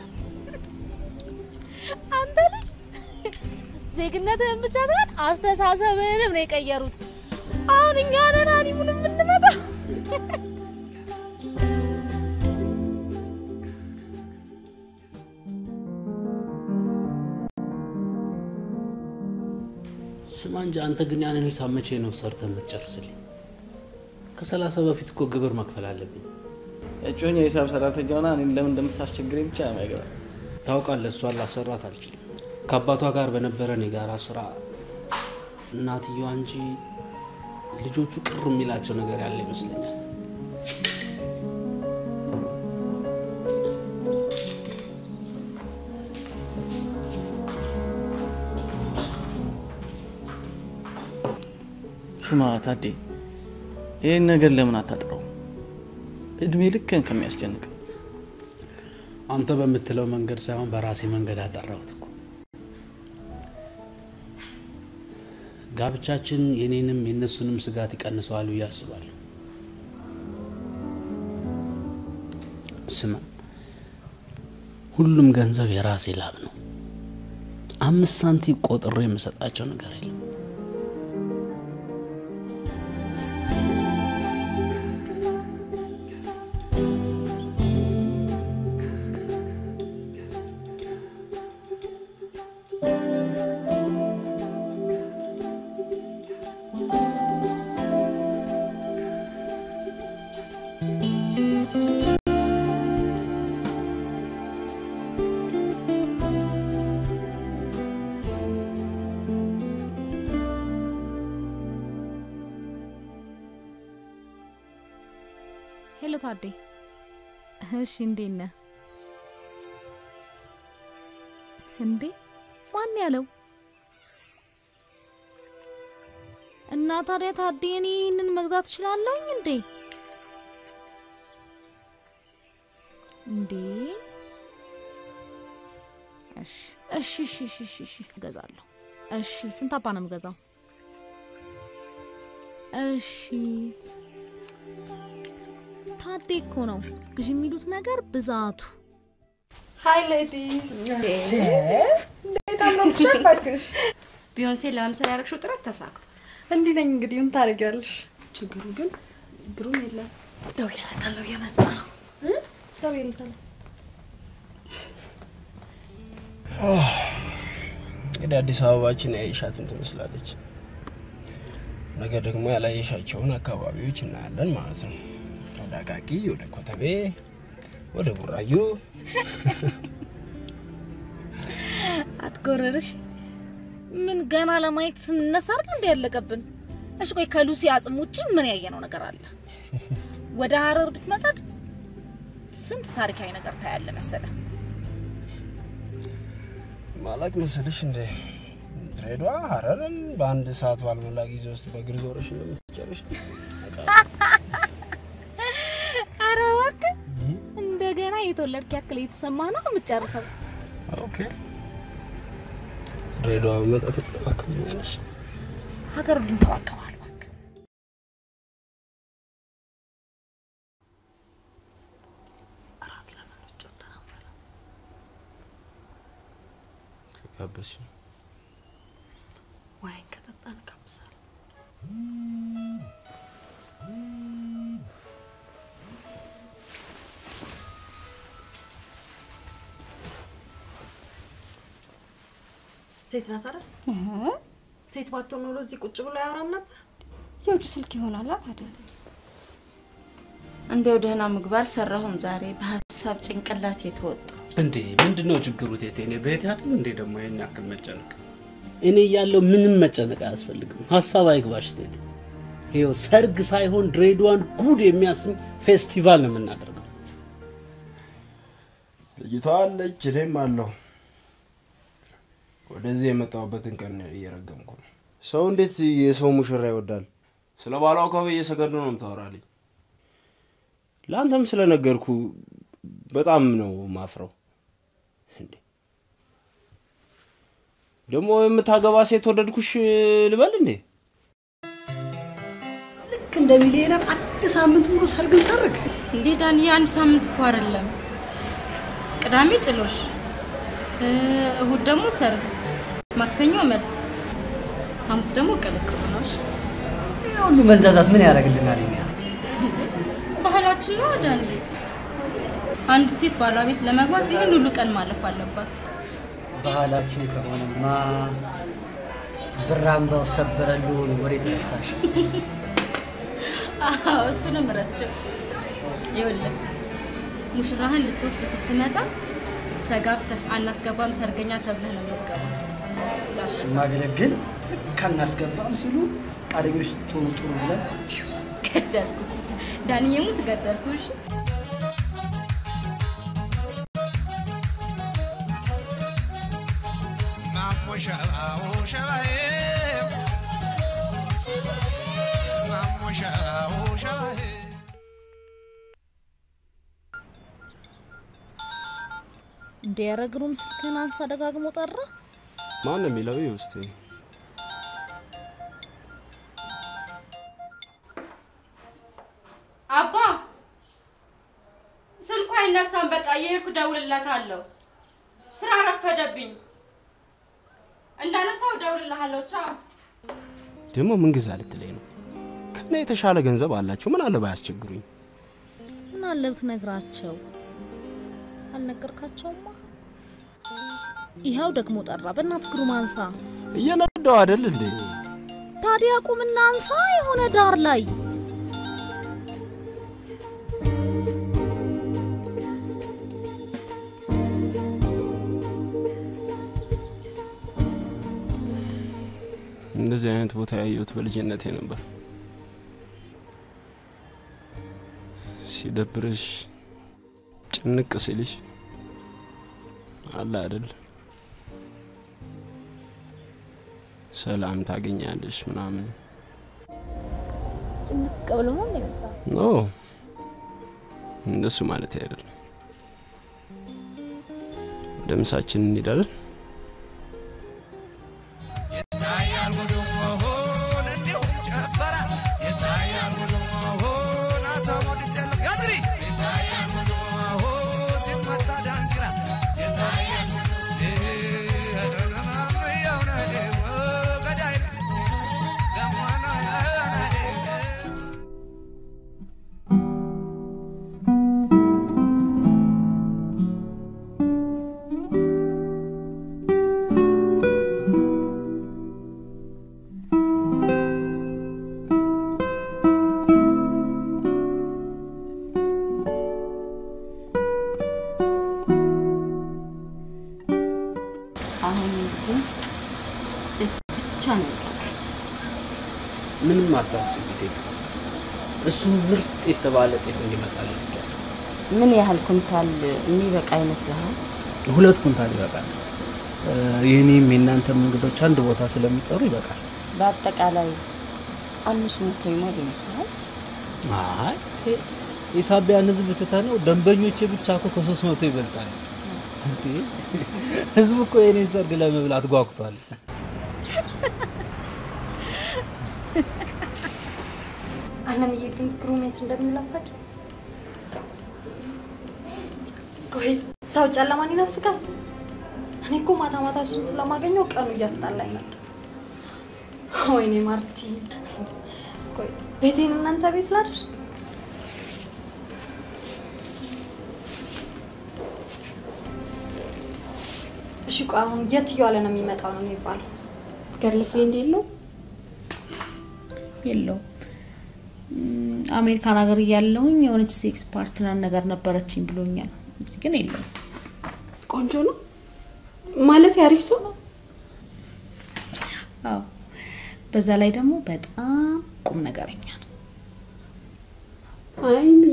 አንተ ልጅ ዜግነትህን ብቻ ሳይሆን አስተሳሰብህንም ነው የቀየሩት። አሁን እኛ ነን ሀኒሙን የምንመጣው። ስማ እንጂ አንተ ግን ያንን ሂሳብ መቼ ነው ሰርተህ የምትጨርስልኝ? ከሰላሳ በፊት እኮ ግብር መክፈል አለብኝ። እጮኛ የሂሳብ ሰራተኛ ሆና እኔን ለምን እንደምታስቸግረኝ ብቻ ነው የማይገባኝ። ታውቃለህ፣ እሷን ላሰራት አልችልም። ከአባቷ ጋር በነበረን የጋራ ስራ እናትየዋ እንጂ ልጆቹ ቅር የሚላቸው ነገር ያለ ይመስለኛል። ስማ ታዴ፣ ይህን ነገር ለምን አታጥረው? እድሜ ልክን ከሚያስጨንቅ አንተ በምትለው መንገድ ሳይሆን በራሴ መንገድ አጠራሁት እኮ። ጋብቻችን የኔንም የእነሱንም ስጋት ይቀንሰዋል ብዬ አስባለሁ። ስማ፣ ሁሉም ገንዘብ የራሴ ላብ ነው። አምስት ሳንቲም ቆጥሬ የምሰጣቸው ነገር የለም። ሄሎ ታዴ። እሺ እንዴት ነህ? እንዴ ማን ያለው? እና ታዲያ ታዴ እኔ ይህንን መግዛት እችላለሁኝ እንዴ? እንዴ እሺ እሺ እሺ እሺ እሺ እሺ እገዛለሁ። እሺ ስንት አባ ነው የምገዛው? እሺ ታዴ እኮ ነው ግዢ የሚሉት ነገር ብዛቱ። ሀይ ሌዲስ እንዴት አምሮብሻል እባክሽ። ቢዮንሴ ለመምሰል ያደረግሽው ጥረት ተሳክቶ እንዲህ ነኝ እንግዲህ ምን ታደርጊያለሽ? ችግሩ ግን ግሩም የለም። ደውዬለታለሁ እየመጣ ነው። ደውዬለታለሁ። እንግዲህ አዲስ አበባችን ያየሻትን ትመስላለች። ነገ ደግሞ ያላየሻቸውን አካባቢዎች እናያለን ማለት ነው። ወደ አቃቂ፣ ወደ ኮተቤ፣ ወደ ቡራዩ አትጎረርሽ። ምን ገና ለማየት ስንነሳ አይደል እንደ ያለቀብን? እሺ ቆይ ከሉሲ አጽም ውጪ ምን ያየነው ነገር አለ? ወደ ሀረር ብትመጣድ ስንት ታሪካዊ ነገር ታያለ መሰለ። ማላቅ መሰለሽ እንደ ድሬዳዋ ሀረርን በአንድ ሰዓት ባልሞላ ጊዜ ውስጥ በእግር ዞረሽ እንደምትጨርሽ ኧረ እባክህ እንደገና የተወለድክ ያክል እየተሰማ ነው የምትጨርሰው። ኦኬ ድሬዳዋ በመጣ ትንከባከብኛለሽ። ሀገሩ ልንከባከባል። ከጋበዝሽ ዋይን ከጠጣን ጋብዛለሁ። ሴት ናት አይደል? ሴት ባትሆን ኖሮ እዚህ ቁጭ ብሎ አያወራም ነበር። የውጭ ስልክ ይሆናላ ታዲያ። እንዲያው ደህና ምግብ አልሰራሁም ዛሬ በሀሳብ ጭንቅላት የተወጡ እንዴ ምንድን ነው ችግሩ? ቴቴ እኔ ቤት ያለ እንዴ ደግሞ ይህን ያክል መጨነቅ? እኔ እያለሁ ምንም መጨነቅ አያስፈልግም። ሀሳብ አይግባሽ ቴቴ። ይኸው ሰርግ ሳይሆን ድሬዳዋን ጉድ የሚያሰኝ ፌስቲቫል ነው የምናደርገው። ልጅቷ አለች፣ እኔም አለሁ። ወደዚህ የመጣሁበትን ቀን እየረገምኩ ነው። ሰው እንዴት የሰው ሙሽራ ይወዳል? ስለ ባሏ እኮ በየሰከንዱ ነው የምታወራልኝ። ለአንተም ስለነገርኩ በጣም ነው ማፍረው። እንዴ ደግሞ የምታገባ ሴት ወደድኩሽ ልበል እንዴ? ልክ እንደ ሚሊዮነር አንድ ሳምንት ሙሉ ሰርግን ሰርግ። እንዴ ዳንዬ፣ አንድ ሳምንት እኮ አይደለም። ቅዳሜ ጥሎሽ፣ እ፣ እሁድ ደግሞ ሰርግ፣ ማክሰኞ መልስ፣ ሐሙስ ደግሞ ቅልቅሉ ነው። እሺ? ይህ ሁሉ መንዛዛት ምን ያደርግልናል? እኛ ባህላችን ነው ዳንዬ። አንድ ሴት ባሏ ቤት ለመግባት ይህን ሁሉ ቀን ማለፍ አለባት። ባህላችን ከሆነማ ብር አምባው ሰበረልውን ወዴት ረሳሽ? አዎ እሱንም ረስቼው። ይኸውልህ ሙሽራህን ልትወስድ ስትመጣ ተጋፍተህ አናስገባም ሰርገኛ ተብለህ ነው የምትገባው። ማገለግል ልክ አናስገባም ሲሉ ፈቃደኞች ስትሆኑ ጥሩ ብለን ገደልኩ ዳንዬ፣ ሙት ገደልኩ። እሺ እንደ ያረግሩም ስልክህን አንሳ ደጋግሞ ጠራ። ማን ነው የሚለው? ይኸው እስኪ አባ ስልኩ አይነሳም። በቃ የሄድኩ እደውልላታለሁ። ስራ ረፈደብኝ። እንዳነሳው እደውልልሃለሁ። ቻው። ደግሞ ምን ግዛ ልትለኝ ነው? ከኔ የተሻለ ገንዘብ አላቸው። ምን አለ ባያስቸግሩኝ። ምን አለ ብትነግራቸው? አልነገርካቸውማ። ይኸው ደግሞ ጠራ። በእናትህ ግሩም አንሳ። እየነዳው አይደል እንዴ? ታዲያ ቁምና አንሳ። የሆነ ዳር ላይ እንደዚህ አይነት ቦታ ያየሁት በልጅነቴ ነበር። ሲደብርሽ ጭንቅ ሲልሽ አለ አይደል ሰላም ታገኛለሽ ምናምን። ጭምት ቀብሎ ነው የሚመጣ ኖ እንደሱ ማለት አይደለም። ወደ ምሳችን እንሄዳለን። አሁን እንግዲህ ጤፍ ብቻ ነው የቀረው። ምንም አታስቢ ቴቴ። እሱ ምርጥ የተባለ ጤፍ እንዲመጣል ምን ያህል ኩንታል የሚበቃ ይመስልሃል? ሁለት ኩንታል ይበቃል። እ፣ የኔም የእናንተም እንግዶች አንድ ቦታ ስለሚጠሩ ይበቃል። በአጠቃላይ አምስት መቶ ይሞል ይመስልሃል? አይ ቴ፣ የሳቢያን ህዝብ ትተነው ደንበኞቼ ብቻ እኮ ከሶስት መቶ ይበልጣል። እንዴ ህዝቡ እኮ የኔን ሰርግ ለመብላት ጓጉቷል። አለምዬ ግን ግሩም የት እንደሚላፋጭ ቆይ ሰው ጨለማን ይናፍቃል። እኔ እኮ ማታ ማታ እሱን ስለማገኘው ቀኑ እያስጣላኝ መጣ። ወይኔ ማርቲ፣ ቆይ ቤቴን እናንተ ቤት ላድር? እሺ ቆይ አሁን የት እየዋለ ነው የሚመጣው ነው የሚባለው? ገርል ፍሬንድ የለው የለው አሜሪካን ሀገር እያለሁኝ የሆነች ሴክስ ፓርትነር ነገር ነበረችኝ ብሎኛል። እዚህ ግን የለው። ቆንጆ ነው ማለት አሪፍ ሰው ነው። አዎ፣ በዛ ላይ ደግሞ በጣም ቁም ነገረኛ ነው። አይሚ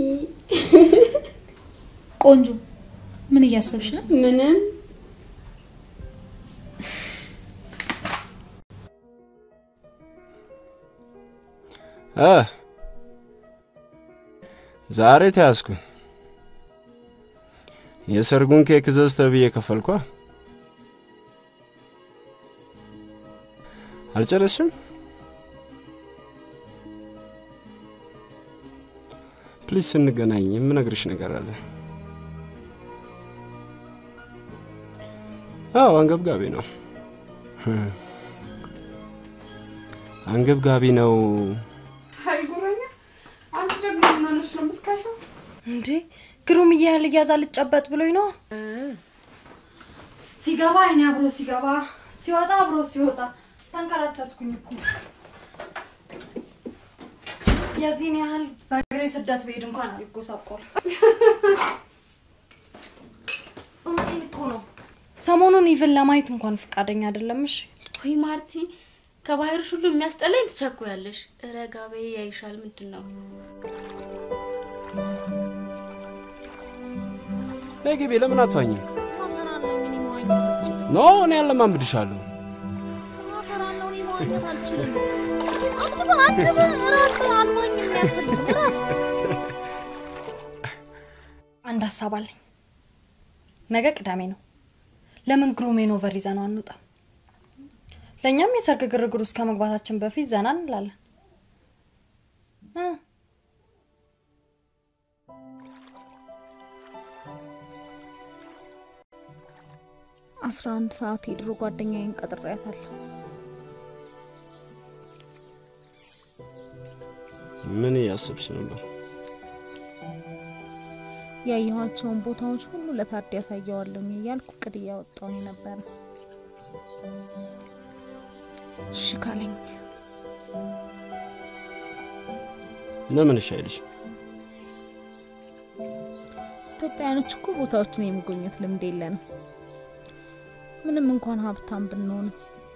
ቆንጆ፣ ምን እያሰብሽ ነው? ምንም እ ዛሬ ተያዝኩኝ። የሰርጉን ኬክ ዘዝ ተብዬ ከፈልኳ። አልጨረስሽም? ፕሊዝ ስንገናኝ የምነግርሽ ነገር አለ። አዎ አንገብጋቢ ነው፣ አንገብጋቢ ነው። አይ ጉረኛ፣ አንቺ ደግሞ ምን ሆነሽ ነው የምትካሸው? እንዴ ግሩም እያያል እያዛ ልጨበጥ ብሎኝ ነው። ሲገባ አይኔ አብሮ ሲገባ ሲወጣ አብሮ ሲወጣ ተንከራተትኩኝ እኮ። የዚህን ያህል በእግሬ ስደት ብሄድ እንኳን አልጎሳቆል። እውነቴን እኮ ነው። ሰሞኑን ኢቭን ለማየት እንኳን ፈቃደኛ አይደለም። እሺ ወይ ማርቲ፣ ከባህርሽ ሁሉ የሚያስጠላኝ ትቸኩያለሽ። ረጋ በይ ያይሻል። ምንድን ነው? ነይ ግቢ። ለምን አትዋኝም? አፈራለሁ እኔ መዋኘት አልችልም። ኖ እኔ ያለማምድሻለሁ። አፈራለሁ እኔ መዋኘት አልችልም። አትበ አትበ እረፍ። አልዋኝም ያልፈልግም እረፍ። አንድ ሀሳብ አለኝ። ነገ ቅዳሜ ነው። ለምን ግሩሜን ኦቨር ይዘነው አንወጣም? ለእኛም የሰርግ ግርግር ውስጥ ከመግባታችን በፊት ዘና እንላለን። እ አስራ አንድ ሰዓት የድሮ ጓደኛዬን ቀጥሬያታለሁ። ምን እያሰብሽ ነበር? ያየኋቸውን ቦታዎች ሁሉ ለታዲ ያሳየዋለሁ እያልኩ እቅድ እያወጣሁኝ ነበረ። እሺ ካለኝ ለምን እሺ አይልሽም? ኢትዮጵያውያኖች እኮ ቦታዎችን የመጎብኘት ልምድ የለንም። ምንም እንኳን ሀብታም ብንሆንም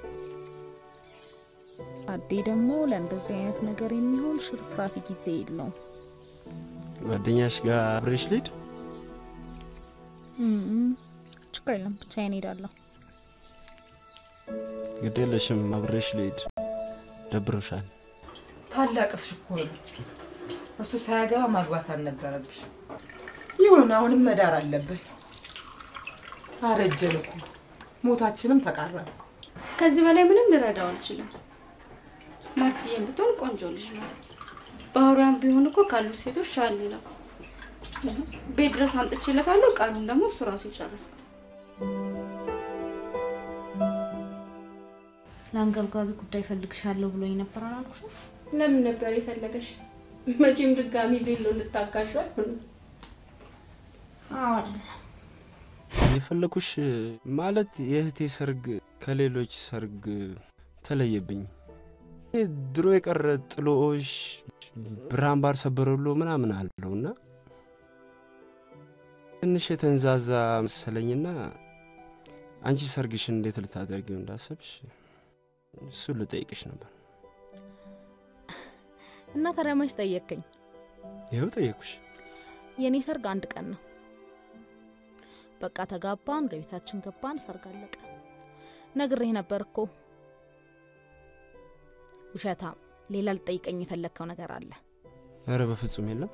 ታዴ ደግሞ ለእንደዚህ አይነት ነገር የሚሆን ሽርፍራፊ ጊዜ የለውም። ጓደኛሽ ጋር አብሬሽ ልሂድ? እም፣ ችግር የለም ብቻዬን እሄዳለሁ። ግድ የለሽም አብሬሽ ልሂድ። ደብሮሻል። ታላቅስ እኮ ነው። እሱ ሳያገባ ማግባት አልነበረብሽ። ይሁን አሁንም መዳር አለብን። አረጀን እኮ ሞታችንም ተቃረበ። ከዚህ በላይ ምንም ልረዳው አልችልም። ማርትዬ ብትሆን ቆንጆ ልጅ ናት። ባህሪዋን ቢሆን እኮ ካሉት ሴቶች ሻል ነው። ቤት ድረስ አምጥቼለታለሁ። ቃሉን ደግሞ እሱ ራሱ ይጨርሳል። ለአንገብጋቢ ጉዳይ ፈልግሻለሁ ብሎኝ ነበር አላልኩሽም? ለምን ነበር የፈለገሽ? መቼም ድጋሚ ሌሎ ልታጋሹ አይሆንም። የፈለኩሽ ማለት የእህቴ ሰርግ ከሌሎች ሰርግ ተለየብኝ። ይሄ ድሮ የቀረ ጥሎሽ ብርሃን ባር ሰበረሎ ምናምን አለው እና ትንሽ የተንዛዛ መሰለኝና አንቺ ሰርግሽን እንዴት ልታደርጊው እንዳሰብሽ እሱ ልጠይቅሽ ነበር። እና ታዲያ መች ጠየቅከኝ? ይኸው ጠየቅኩሽ። የእኔ ሰርግ አንድ ቀን ነው። በቃ ተጋባን፣ ወደ ቤታችን ገባን፣ ሰርግ አለቀ። ነግሬህ ነበር እኮ። ውሸታም፣ ሌላ ልጠይቀኝ የፈለግከው ነገር አለ? ኧረ በፍጹም የለም።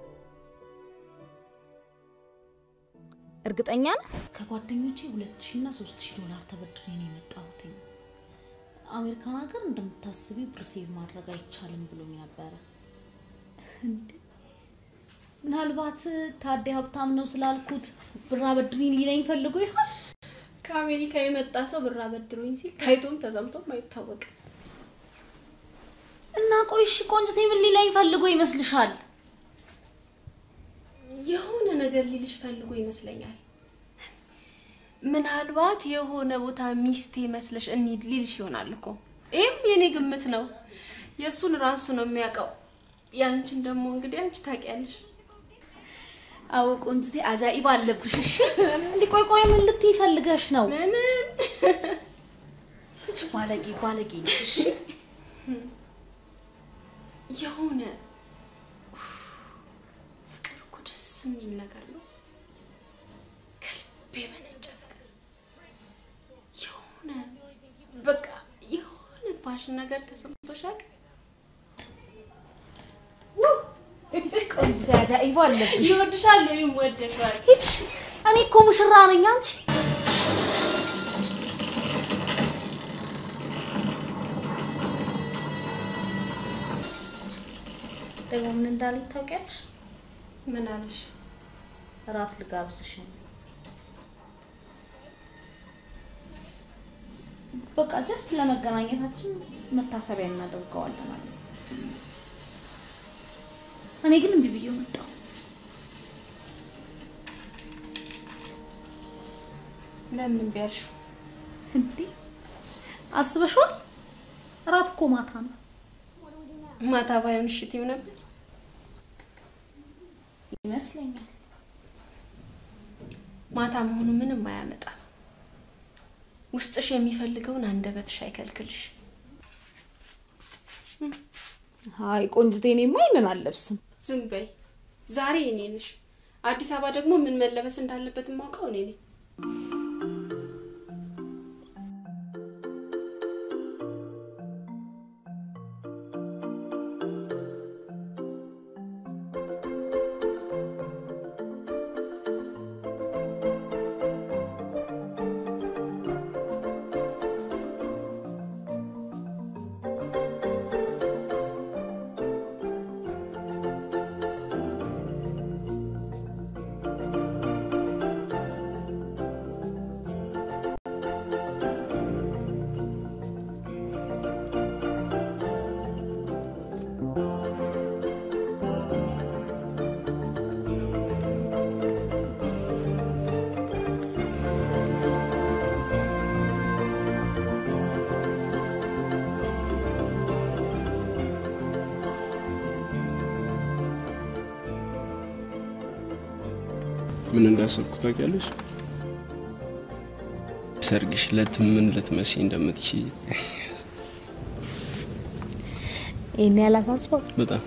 እርግጠኛ ነህ? ከጓደኞቼ ሁለት ሺ እና ሶስት ሺ ዶላር ተበድሬ ነው የመጣሁት። አሜሪካን ሀገር እንደምታስቢ ብር ሴቭ ማድረግ አይቻልም ብሎኝ ነበረ። እንዴ ምናልባት ታዴ ሀብታም ነው ስላልኩት ብር አበድሪኝ ሊለኝ ፈልጎ ይሆን? ከአሜሪካ የመጣ ሰው ብር አበድሮኝ ሲል ታይቶም ተሰምቶም አይታወቅም። እና ቆይ እሺ ቆንጅቴ ምን ሊለኝ ፈልጎ ይመስልሻል? የሆነ ነገር ሊልሽ ፈልጎ ይመስለኛል። ምናልባት የሆነ ቦታ ሚስቴ መስለሽ እንሂድ ሊልሽ ይሆናል እኮ። ይህም የኔ ግምት ነው። የእሱን ራሱ ነው የሚያውቀው። የአንቺን ደግሞ እንግዲህ አንቺ ታውቂያለሽ። አዎ ቆንጅቴ አጃኢብ አለብሽ። እሺ እንዲህ ቆይ ቆይ ምን ልትይ ፈልገሽ ነው? ምንም ፍቺ አንቺ ባለጌ ባለጌ ነሽ። እሺ የሆነ ኡፍ፣ ፍቅር እኮ ደስ የሚል ነገር ነው። ከልብ የመነጨ ፍቅር የሆነ በቃ የሆነ ፓሽን ነገር ተሰምቶሻል? ቆንጆ አጃኢባ አለብሽ። ይወድሻል ወይም ወደሻል? ሂድ። እኔ እኮ ሙሽራ ነኝ። አንቺ ደግሞ ምን እንዳለኝ ታውቂያለሽ? ምን አለሽ? እራት ልጋብዝሽ ነው። በቃ ጀስት ለመገናኘታችን መታሰቢያ እናደርገዋለን ማለት ነው። እኔ ግን እምቢ ብዬ መጣሁ። ለምን እምቢ አልሽው? እንዴ አስበሽዋል? እራት እኮ ማታ ነው። ማታ ባይሆን እሺ ትይው ነበር? ይመስለኛል። ማታ መሆኑ ምንም አያመጣም። ውስጥሽ የሚፈልገውን አንደበትሽ አይከልክልሽ። አይ ቆንጅቴ፣ እኔማ ይሄንን አልለብስም። ዝም በይ። ዛሬ እኔ ነሽ። አዲስ አበባ ደግሞ ምን መለበስ እንዳለበት የማውቀው እኔ ነኝ። ምን እንዳሰብኩ ታውቂያለሽ? ሰርግሽ ለት ምን ልትመሲ እንደምትችይ ይሄን ያላሳስበው በጣም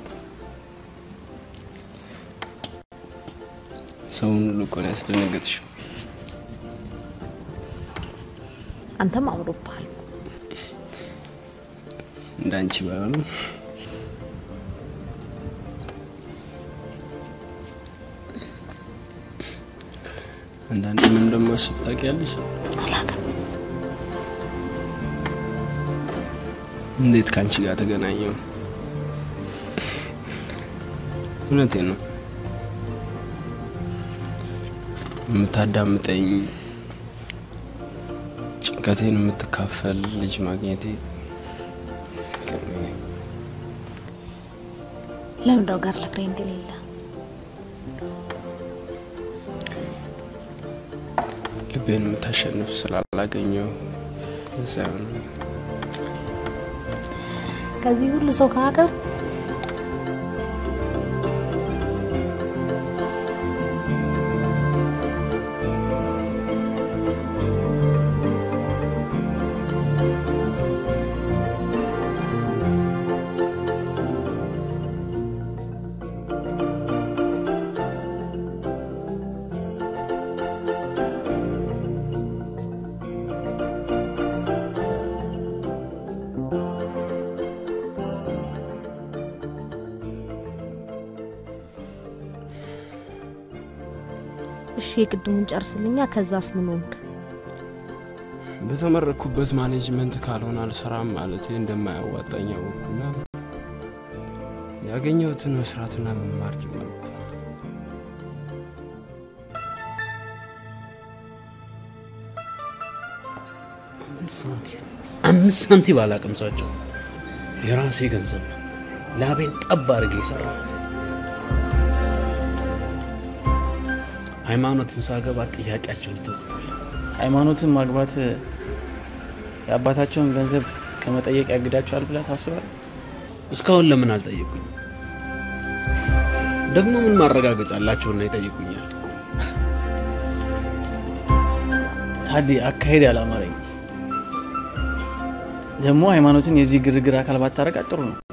ሰውን ሁሉ እኮ ነው ያስደነገጥሽው። አንተም አምሮብሃል። እንዳንቺ ባይሆንም አንዳንድ ምን እንደማስብ ታውቂያለሽ? እንዴት ከአንቺ ጋር ተገናኘው? እውነቴን ነው። የምታዳምጠኝ ጭንቀቴን የምትካፈል ልጅ ማግኘቴ ገርሞኛል። ለምንድነው ጋር ለፍሬንድ የሌለ? ልቤን የምታሸንፍ ስላላገኘው ሳይሆን ከዚህ ሁሉ ሰው ከሀገር እሺ፣ የቅድሙን ጨርስልኛ። ከዛስ ምን ሆንክ? በተመረኩበት ማኔጅመንት ካልሆነ አልሰራም ማለቴ እንደማያዋጣኝ አወቅኩና ያገኘሁትን መስራትና መማር ጀመርኩ። አምስት ሳንቲም አምስት ሳንቲም አላቀምሳቸው። የራሴ ገንዘብ ነው። ላቤን ጠብ አድርጌ የሰራሁት። ሃይማኖትን ሳገባ ጥያቄያቸውን ይተውታል። ሃይማኖትን ማግባት የአባታቸውን ገንዘብ ከመጠየቅ ያግዳቸዋል ብለህ ታስባለህ? እስካሁን ለምን አልጠየቁኝም? ደግሞ ምን ማረጋገጫ አላቸውና ይጠይቁኛል? ታዲ አካሄድ ያላማረኝ ደግሞ ሃይማኖትን የዚህ ግርግር አካል ባታረጋት ጥሩ ነው።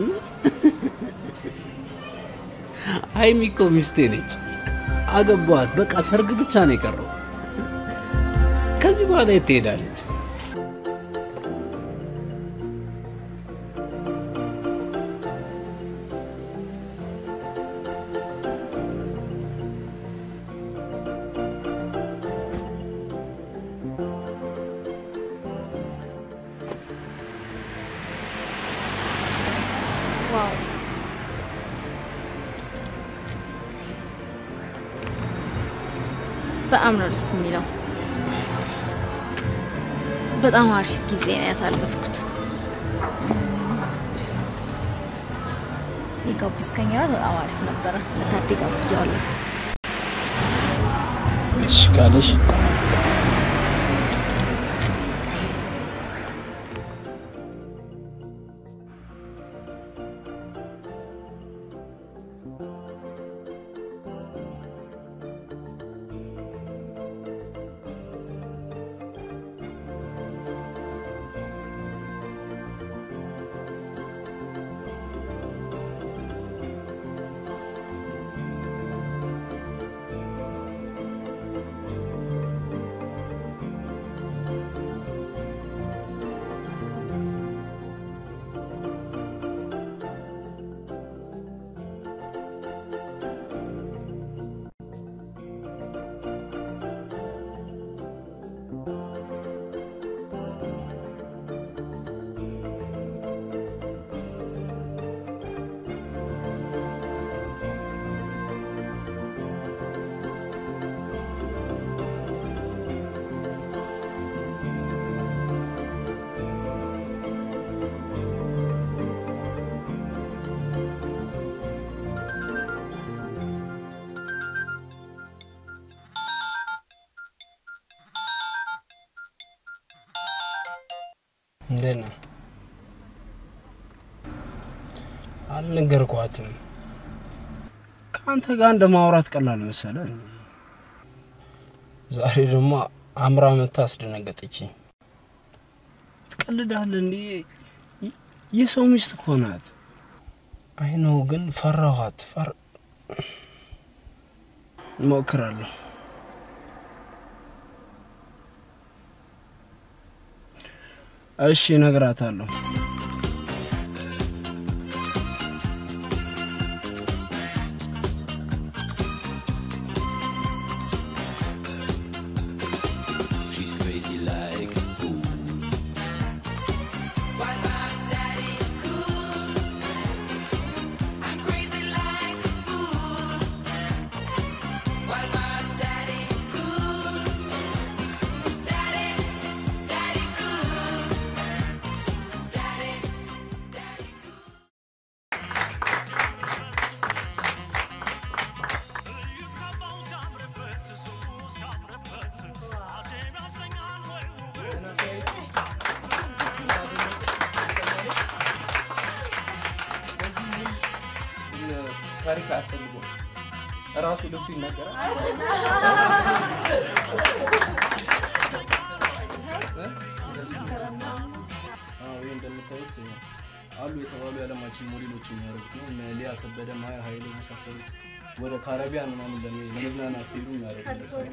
ሀይሚ እኮ ሚስቴ ነች። አገባዋት። በቃ ሰርግ ብቻ ነው የቀረው። ከዚህ በኋላ የት ትሄዳለች? ዋው በጣም ነው ደስ የሚለው። በጣም አሪፍ ጊዜ ነው ያሳለፍኩት። የጋበዝከኝ እራት በጣም አሪፍ ነበረ። ለታዴ ጋብዤዋለሁ። እሺ ካለሽ እንዴት ነው? አልነገርኳትም። ከአንተ ጋር እንደ ማውራት ቀላል መሰለ። ዛሬ ደግሞ አምራ መታ አስደነገጠችኝ። ትቀልዳለህ እንዴ? የሰው ሚስት እኮ ናት። አይ ነው ግን ፈራኋት። ፈር እሞክራለሁ። እሺ እነግራታለሁ። She's crazy like a fool. Why my daddy cool? I'm crazy like a fool. Why my daddy cool? Daddy, daddy cool. Daddy, daddy cool. ታሪክ አያስፈልጎ ራሱ ልብሱ ይናገራል። አዎ ይህ እንደምታዩት አሉ የተባሉ የዓለማችን ሞዴሎች የሚያደርጉት ነው። እነ ሊያ ከበደ፣ ማያ ኃይሌ የመሳሰሉት ወደ ካረቢያን ምናምን ለመ- ለመዝናናት ሲሄዱ የሚያደርጉት ነው።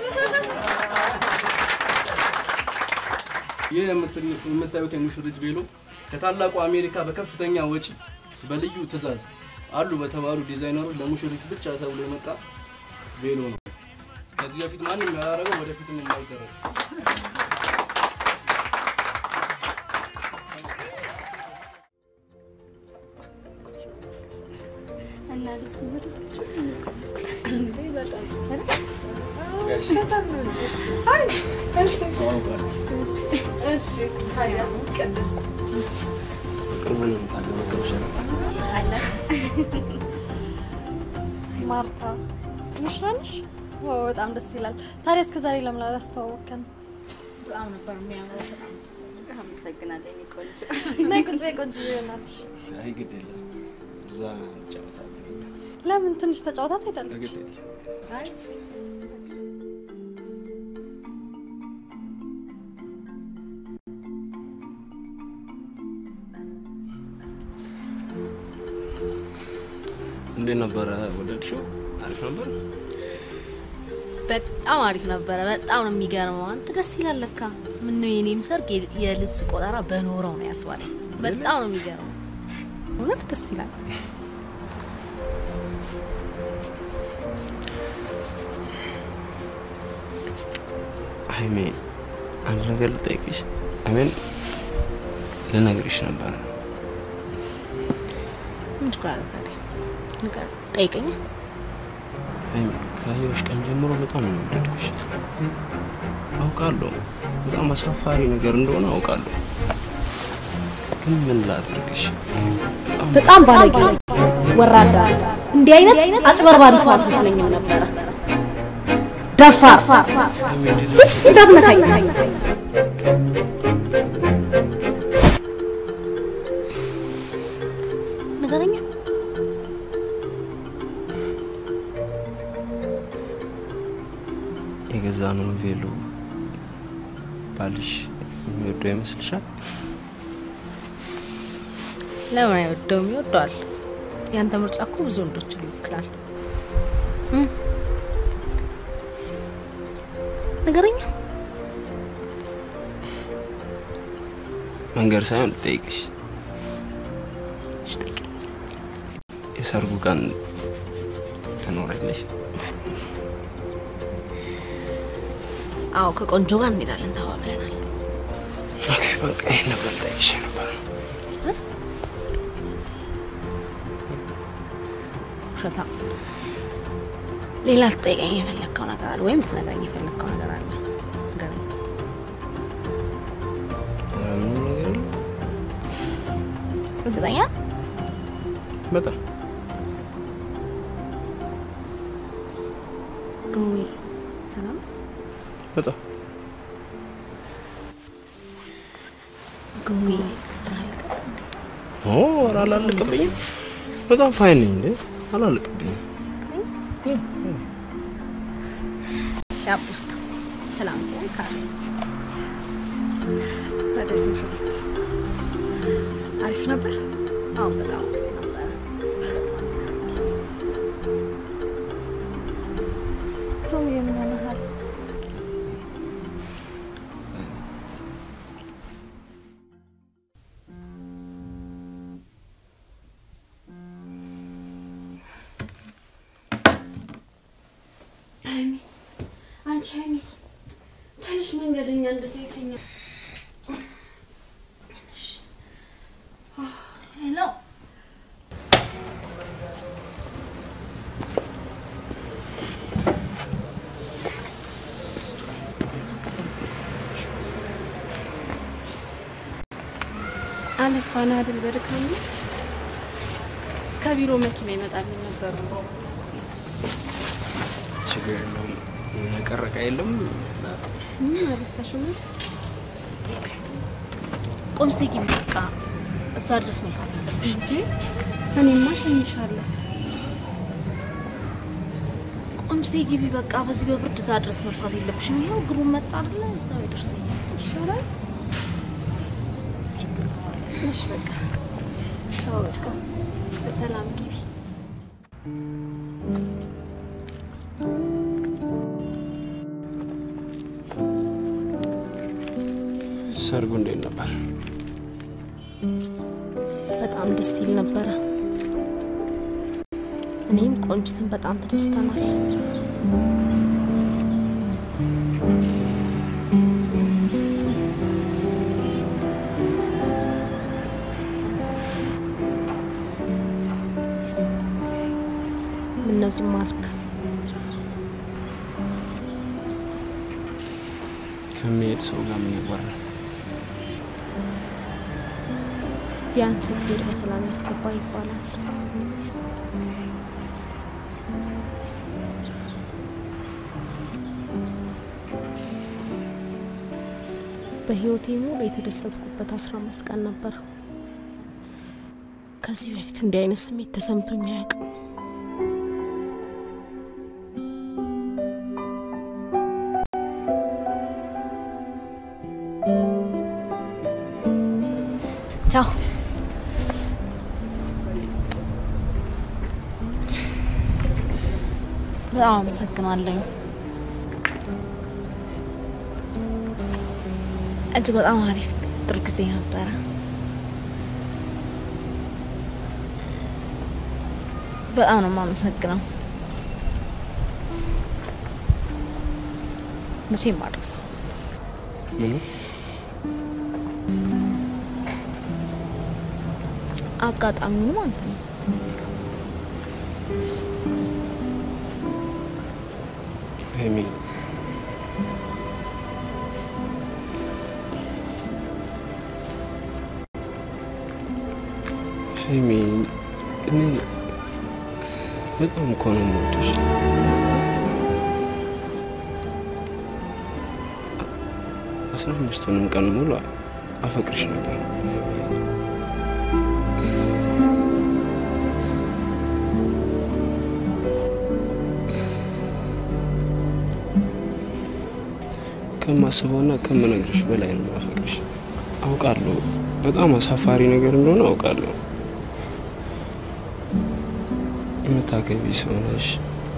ይህ የምት- የምታዩት የሙሽሪት ቬሎ ከታላቁ አሜሪካ በከፍተኛ ወጪ በልዩ ትዕዛዝ አሉ በተባሉ ዲዛይነሮች ለሙሽሪት ብቻ ተብሎ የመጣ ቬሎ ነው። ከዚህ በፊት ማንም ያላረገው ወደፊትም የማይደረግ እና ልብሱ እንዴ በጣም እሺ። በጣም ነው እንጂ። አይ እሺ እሺ ታዲያስ ቅድስት ቅርቡ ነው የምታገበገብ ሸረጣ አለ ማርታ ሙሽራ ነሽ? ዋው በጣም ደስ ይላል። ታዲያ እስከ ዛሬ ለምን አላስተዋወቅከን? በጣም ነበር የሚያምረው። በጣም አመሰግናለሁ የኔ ቆንጆ። ነይ ቁጭ በይ ቆንጆ እናትሽ። አይ ግድ የለም እዛ እንጫወታለን። ለምን ትንሽ ተጫውታት ሄዳለች? ግድ የለም አይ እንዴት ነበረ? ወደድሽው? አሪፍ ነበር። በጣም አሪፍ ነበረ። በጣም ነው የሚገርመው። አንተ ደስ ይላል ለካ። ምነው የኔም ሰርግ የ- የልብስ ቆጠራ በኖረው ነው ያስባለኝ። በጣም ነው የሚገርመው። እውነት ደስ ይላል። ሀይሜ አንድ ነገር ልጠይቅሽ። አሜን ልነግርሽ ነበር። ምን ችግር አለ ታዲያ? ንገር፣ ጠይቀኝ። ሀይሜ ካየሁሽ ቀን ጀምሮ በጣም ነው የወደድኩሽ። አውቃለሁ በጣም አሳፋሪ ነገር እንደሆነ አውቃለሁ፣ ግን ምን ላድርግሽ? በጣም ባለጌ ወራዳ፣ እንዲህ አይነት አጭበርባሪ ሰው አልመስለኝም ነበረ። ደፋር ስ እንዳትነካኝ ንገረኛ። የገዛነውን ቬሎ ባልሽ የሚወደው ይመስልሻል? ለምን አይወደውም? ይወደዋል። ያንተ ምርጫ እኮ ብዙ ወንዶችን ይወክላል። እም? ንገረኛ። መንገድ ሳይሆን ልጠይቅሽ። የሰርጉ ቀን ትኖሪያለሽ? አዎ ከቆንጆ ጋር እንሄዳለን ተባብለናል። ኦኬ በቃ ይሄን ነበር ልጠይቅሽ ነበር። ውሸታ። ሌላ ልትጠይቀኝ የፈለግከው ነገር አለ ወይም ልትነግረኝ የፈለግከው ነገር አለ? ንገረኝ። ኧረ ምንም ነገር የለም። እርግጠኛ በጣም ግሩሜ፣ ሰላም በጣም ግሩሜ። ኦ ኧረ አላለቅብኝም። በጣም ፋይን ነኝ እንዴ አላለቅብኝም። ሻፕ ውስጥ ሰላም ካለ ታዲያስ ምሽት አሪፍ ነበር? አዎ በጣም አሪፍ ነበር። ግሩሜ ምን ሆነሃል? ሀይሚ አንቺ ሀይሚ ትንሽ መንገደኛ እንደዚህ የተኛ ሄሎ አለፋና አይደል በድካም ከቢሮ መኪና ይመጣልኝ ነበሩ ችግር የለውም። የቀረ ዕቃ የለም። ምን አረሳሽው ነው ቆንስቴ ግቢ በቃ እዛ ድረስ መልካት የለብሽ እንጂ እኔማ እሸኝሻለሁ ቆንስቴ ግቢ በቃ በዚህ በብርድ እዛ ድረስ መልካት የለብሽም። ይኸው ግሩም መጣ አይደለ እዛው ይደርሰኛል። ይሻላል እሺ በቃ ቻው በቃ በሰላም ግቢ ሰርጉ እንዴት ነበር? በጣም ደስ ይል ነበረ። እኔም ቆንጅትን በጣም ተደስተናል። ምነው ዝም አልክ? ከሚሄድ ሰው ጋር ምን ይወራል? ቢያንስ እግዜር በሰላም ያስገባ ይባላል። በህይወቴ ሙሉ የተደሰትኩበት አስራ አምስት ቀን ነበር። ከዚህ በፊት እንዲህ አይነት ስሜት ተሰምቶኝ አያውቅም። ቻው። በጣም አመሰግናለሁ። እጅግ በጣም አሪፍ ጥሩ ጊዜ ነበረ። በጣም ነው የማመሰግነው። መቼም አልረሳም። ምኑ አጋጣሚው ማለት ነው። ሀይሚ ሀይሚ እኔ በጣም እኮ ነው የምወድሽ። አስራ አምስቱንም ቀን ሙሉ አፈቅርሽ ነበር። ከማስበውና ከምነግርሽ በላይ ነው ማፈቅርሽ። አውቃለሁ በጣም አሳፋሪ ነገር እንደሆነ አውቃለሁ። የምታገቢ ሰው ነሽ።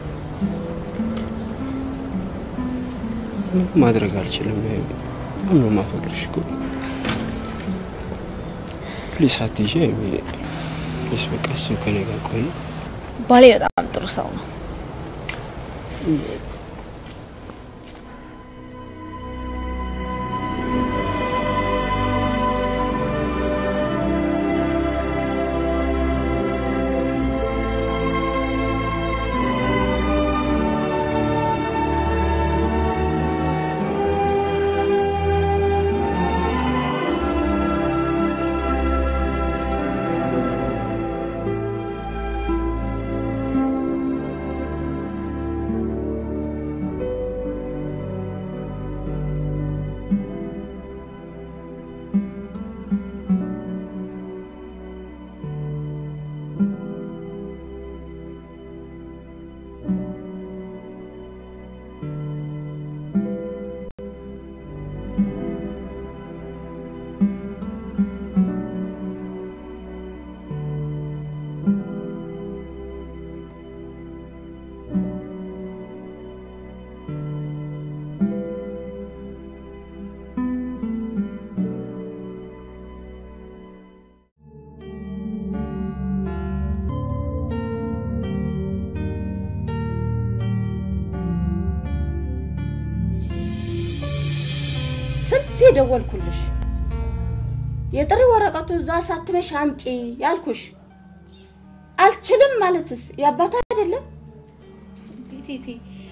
ምንም ማድረግ አልችልም። ይሄ በጣም ነው ማፈቅርሽ እኮ። ፕሊስ አትይዤ ፕሊስ፣ በቃ እሱ ከኔ ጋር ቆይ። ባሌ በጣም ጥሩ ሰው ነው። ስንት የደወልኩልሽ የጥሪ ወረቀቱ እዛ አሳትመሽ አምጪ ያልኩሽ አልችልም ማለትስ የአባት አይደለም? ቴቴ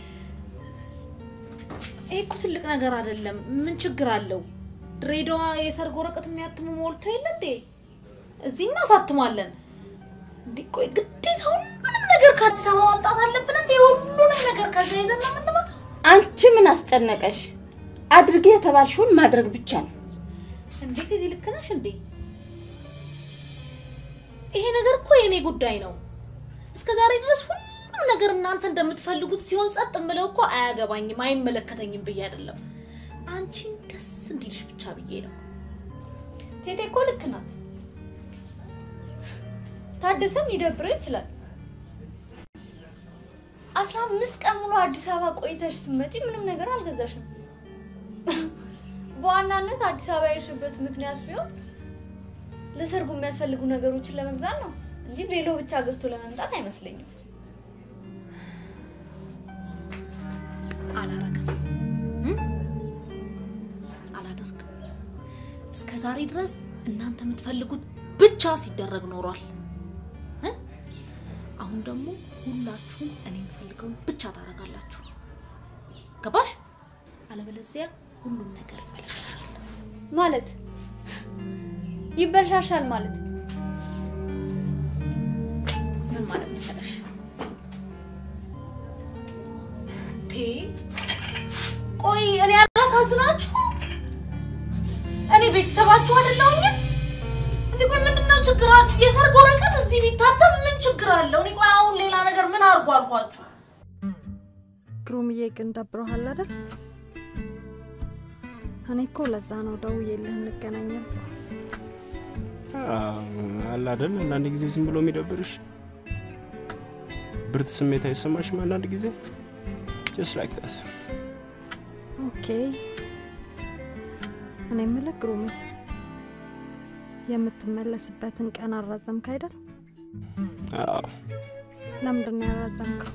ይህ እኮ ትልቅ ነገር አይደለም። ምን ችግር አለው? ድሬዳዋ የሰርግ ወረቀት የሚያትሙ ሞልቶ የለ እንዴ? እዚህ እናሳትማለን። እንዴ ቆይ ግዴታ ሁሉንም ነገር ከአዲስ አበባ ማምጣት አለብን እንዴ? ሁሉንም ነገር ከዛ ይዘን ነው የምንመጣው? አንቺ ምን አስጨነቀሽ? አድርጌ የተባልሽውን ማድረግ ብቻ ነው። እንዴ ቴቴ ልክ ነሽ እንዴ? ይሄ ነገር እኮ የኔ ጉዳይ ነው። እስከ ዛሬ ድረስ ሁሉም ነገር እናንተ እንደምትፈልጉት ሲሆን ጸጥ ምለው እኮ አያገባኝም፣ አይመለከተኝም ብዬ አይደለም። አንቺን ደስ እንዲልሽ ብቻ ብዬ ነው። ቴቴ እኮ ልክ ናት። ታደሰም ሊደብረው ይችላል። አስራ አምስት ቀን ሙሉ አዲስ አበባ ቆይተሽ ስትመጪ ምንም ነገር አልገዛሽም። በዋናነት አዲስ አበባ የሄድሽበት ምክንያት ቢሆን ለሰርጉ የሚያስፈልጉ ነገሮችን ለመግዛት ነው እንጂ ቬሎ ብቻ ገዝቶ ለመምጣት አይመስለኝም። አላረግም እም? አላደርግም። እስከ ዛሬ ድረስ እናንተ የምትፈልጉት ብቻ ሲደረግ ኖሯል። እ? አሁን ደግሞ ሁላችሁም እኔ የምፈልገውን ብቻ ታደርጋላችሁ። ገባሽ? አለበለዚያ ሁሉም ነገር ይበላሻል። ማለት ይበልሻሻል ማለት ምን ማለት መሰለሽ? ቴ ቆይ እኔ አላሳዝናችሁ? እኔ ቤተሰባችሁ አይደለሁኝም? እንዴ ቆይ ምንድነው ችግራችሁ? የሰርግ ወረቀት እዚህ ቢታተም ምን ችግር አለው? እኔ ቆይ አሁን ሌላ ነገር ምን አድርጎ አልኳችሁ? ግሩምዬ ግን ደብሮሃል አይደል? እኔ እኮ ለዛ ነው ደውዬልህ እንገናኛለን። አለ አይደል አንዳንድ ጊዜ ዝም ብሎ የሚደብርሽ ብርት ስሜት አይሰማሽም? አንዳንድ ጊዜ ጀስት ላይክ ዳት ኦኬ። እኔ የምልህ ግሩሜ የምትመለስበትን ቀን አራዘምክ አይደል? አዎ ለምንድን ነው ያራዘምከው?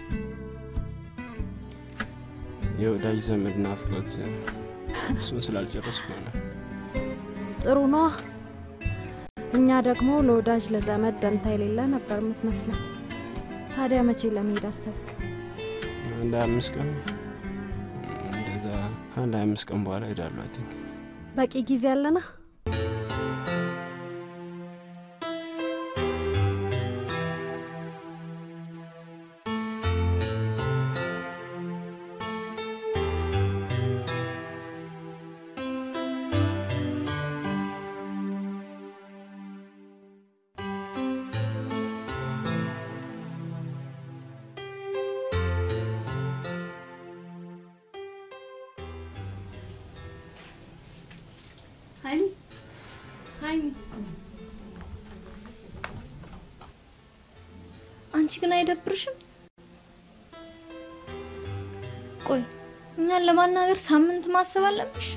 የወዳጅ ዘመድ ናፍቆት እሱን ስላልጨረስኩ ነው። ጥሩ ነዋ። እኛ ደግሞ ለወዳጅ ለዘመድ ደንታ የሌለ ነበር የምትመስለን። ታዲያ መቼ ለመሄድ አሰብክ? አንድ አምስት ቀን እንደዛ አንድ አምስት ቀን በኋላ ሄዳለሁ። አይ ቲንክ በቂ ጊዜ አለና? ሀይሚ ሀይሚ፣ አንቺ ግን አይደብርሽም? ቆይ እኛን ለማናገር ሳምንት ማሰብ አለብሽ?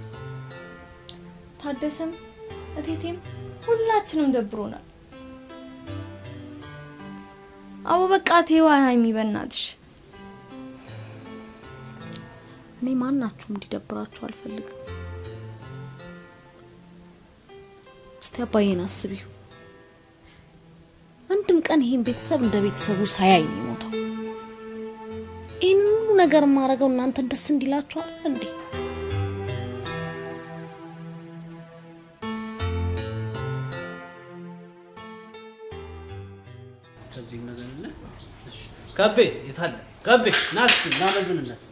ታደሰም እቴቴም ሁላችንም ደብሮናል። አዎ በቃ ተይዋ ሀይሚ፣ በእናትሽ እኔ ማናችሁም እንዲደብራችሁ አልፈልግም። እስቲ አባዬን አስቢው። አንድም ቀን ይሄን ቤተሰብ እንደ ቤተሰቡ ሳያይ ነው የሞተው። ይህን ሁሉ ነገር የማደርገው እናንተን ደስ እንዲላችኋል እንዴ? ከዚህ መዘንነት ከቤ የታለ ከቤ ና እስኪ ና መዝንነት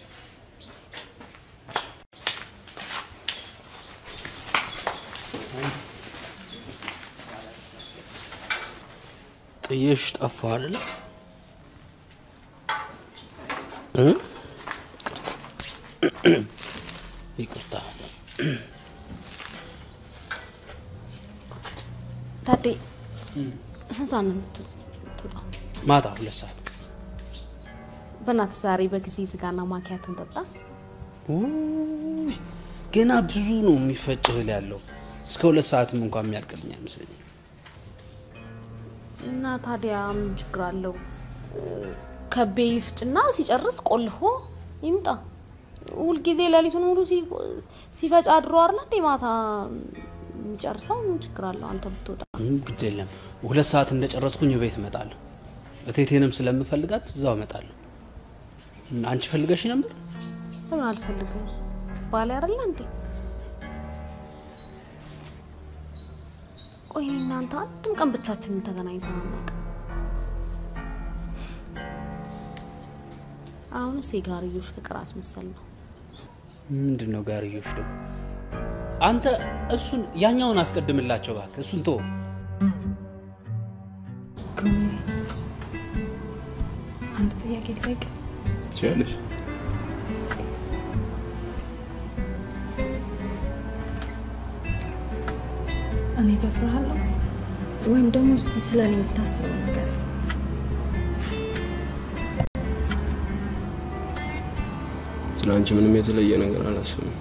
ጥዬሽ ጠፋ አይደለ እ? ይቅርታ ታዴ ስንት ሰዓት ነው የምትወጣው? ማታ ሁለት ሰዓት በእናትህ ዛሬ በጊዜ ዝጋና ማኪያቱን ጠጣ። ውይ፣ ገና ብዙ ነው የሚፈጭ እህል ያለው እስከ ሁለት ሰዓትም እንኳን የሚያልቅልኝ አይመስለኝም እና ታዲያ ምን ችግር አለው? ከቤ ይፍጭና ሲጨርስ ቆልፎ ይምጣ። ሁልጊዜ ሌሊቱን ሙሉ ሲ- ሲፈጭ አድሮ አይደል እንዴ ማታ የሚጨርሰው? ምን ችግር አለው አንተ ብትወጣ? ምንም ግድ የለም ሁለት ሰዓት እንደጨረስኩኝ ቤት እመጣለሁ እቴቴንም ስለምፈልጋት እዛው እመጣለሁ አንቺ ፈልገሽ ነበር ለምን አልፈልግም? ባሌ አይደለ እንዴ? ቆይ እናንተ አንድም ቀን ብቻችንን ተገናኝተን አናውቅም። አሁንስ የጋርዮሽ ፍቅር አስመሰል ነው። ምንድን ነው ጋርዮሽ ደግሞ አንተ እሱን ያኛውን አስቀድምላቸው እባክህ እሱን ተወው አንድ ጥያቄ ልጠይቅ። ትችያለሽ። እኔ ደፍርሃለሁ ወይም ደግሞ እስቲ ስለ እኔ የምታስበው ነገር ስለ አንቺ ምንም የተለየ ነገር አላስብም።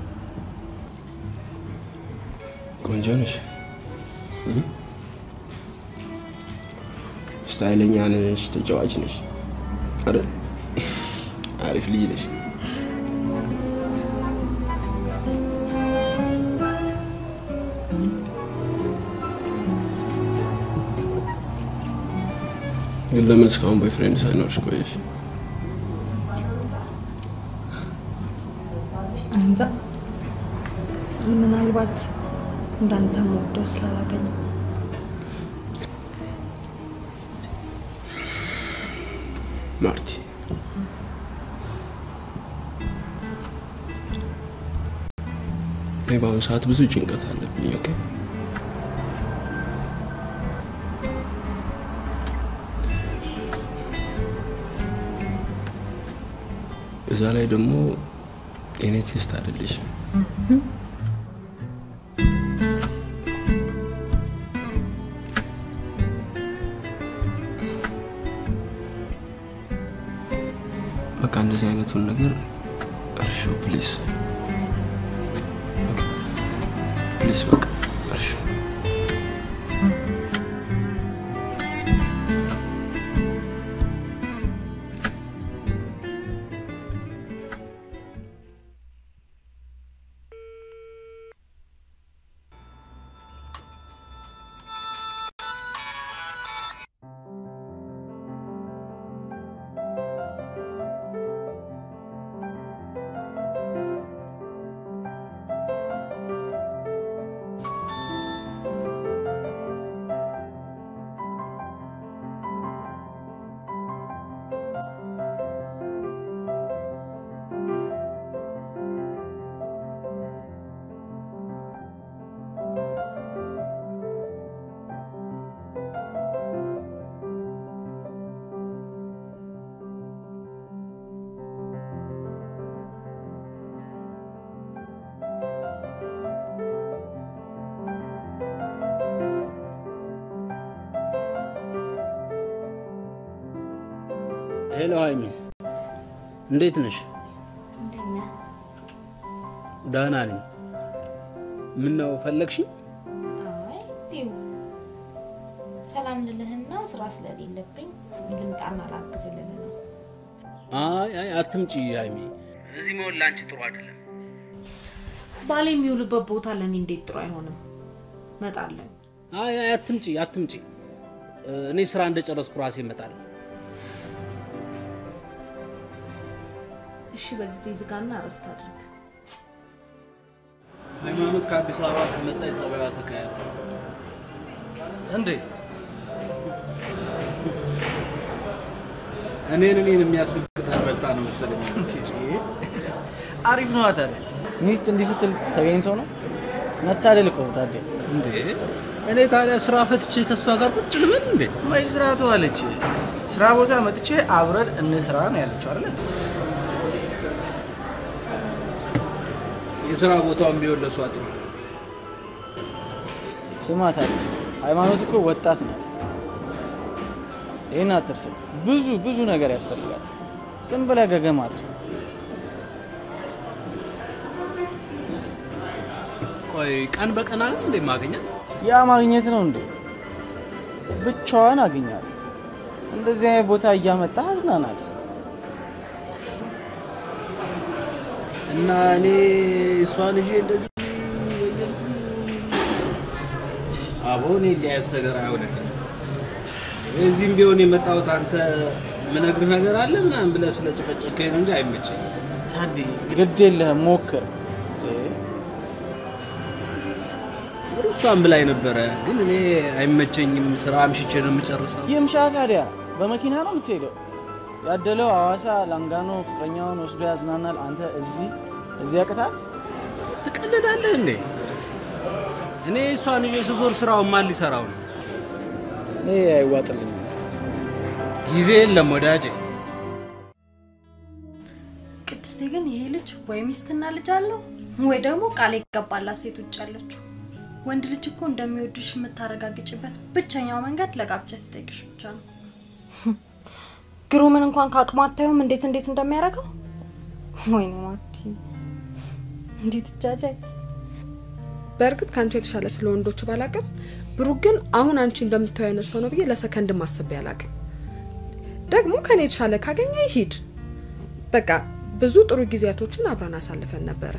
ቆንጆ ነሽ፣ እ? ስታይለኛ ነሽ፣ ተጫዋች ነሽ አይደል? አሪፍ ልጅ ነሽ። ግን ለምን እስካሁን ቦይፍሬንድ ሳይኖርሽ ቆየሽ? እንጃ ምናልባት እንዳንተ ወደው ስላላገኘ ማርቲ እኔ በአሁኑ ሰዓት ብዙ ጭንቀት አለብኝ። ኦኬ እዛ ላይ ደግሞ የኔ ቴስት አይደለሽም። በቃ በቃ እንደዚህ አይነቱን ነገር እርሺው ፕሊስ፣ ፕሊስ በቃ እርሺው። ሄሎ ሀይሚ፣ እንዴት ነሽ? ደህና ነኝ። ምን ነው ፈለግሽኝ? ሰላም ልልህና ስራ ስለሌለብኝ ልምጣና ላግዝ ልልህ ነው። አይ አይ አትምጪ ሀይሚ፣ እዚህ መሆን ለአንቺ ጥሩ አይደለም። ባሌ የሚውልበት ቦታ ለእኔ እንዴት ጥሩ አይሆንም? እመጣለሁ። አይ አይ አትምጪ አትምጪ። እኔ ስራ እንደጨረስኩ ራሴ እመጣለሁ። እሺ፣ በጊዜ ዝጋና እረፍት አድርግ። ሃይማኖት ከአዲስ አበባ ከመጣች ጸባይዋ ተቀያየረ። እንዴት? እኔን እኔን የሚያስብል ቅጠል በልታ ነው መሰለኝ። አሪፍ ነዋ ታዲያ። ሚስት እንዲህ ስትል ተገኝቶ ነው መታደል እኮ ታዲያ። እንዴ እኔ ታዲያ ስራ ፈትቼ ከእሷ ጋር ቁጭ ልበል እንዴ? ወይ ስራ ትዋለች። ስራ ቦታ መጥቼ አብረን እንስራ ነው ያለችው አይደል? የስራ ቦታውን ቢሆን ለእሷ ጥሩ። ስማ ታዲያ ሃይማኖት እኮ ወጣት ናት። ይህን አትርሰው። ብዙ ብዙ ነገር ያስፈልጋል። ዝም ብለህ ገገም አትሁን። ቆይ ቀን በቀን አለ እንዴ ማግኘት? ያ ማግኘት ነው እንዴ? ብቻዋን አግኛት። እንደዚህ አይነት ቦታ እያመጣ አዝናናት። እና እኔ እሷን ይዤ እንደዚህ አቦ እኔ እንዲህ አይነት ነገር አይሆንልኝም። እዚህም ቢሆን የመጣሁት አንተ ምነግርህ ነገር አለ ምናምን ብለህ ስለጨቀጨከኝ ነው እንጂ አይመቸኝም። ታዲ ግድ የለህም ሞክር። እሷን ብላኝ ነበረ፣ ግን እኔ አይመቸኝም። ስራ አምሽቼ ነው የምጨርሰው። ይምሻ ታዲያ በመኪና ነው የምትሄደው። ያደለው ሐዋሳ ላንጋኖ ፍቅረኛውን ወስዶ ያዝናናል። አንተ እዚህ እዚህ ያቅታል። ትቀልዳለህ እንዴ? እኔ እሷን ይዤ ስዞር ስራውን ማን ሊሰራው ነው? እኔ አይዋጥልኝም። ጊዜ የለም ወዳጄ። ቅድስቴ ግን ይሄ ልጅ ወይ ሚስትና ልጅ አለው ወይ ደግሞ ቃል የገባላት ሴት ውጭ አለችው። ወንድ ልጅ እኮ እንደሚወድሽ የምታረጋግጭበት ብቸኛው መንገድ ለጋብቻ ሲጠይቅሽ ብቻ ነው። ግሩምን እንኳን ከአቅሙ አታዩም እንዴት እንዴት እንደሚያደርገው። ወይኔ ማቲ እንዴት እጃጃይ በእርግጥ ከአንቺ የተሻለ ስለ ወንዶቹ ባላቅም ብሩክ ግን አሁን አንቺ እንደምታየው አይነት ሰው ነው ብዬ ለሰከንድ ማሰብ አላቅም። ደግሞ ከኔ የተሻለ ካገኘ ይሂድ። በቃ ብዙ ጥሩ ጊዜያቶችን አብረን አሳልፈን ነበረ።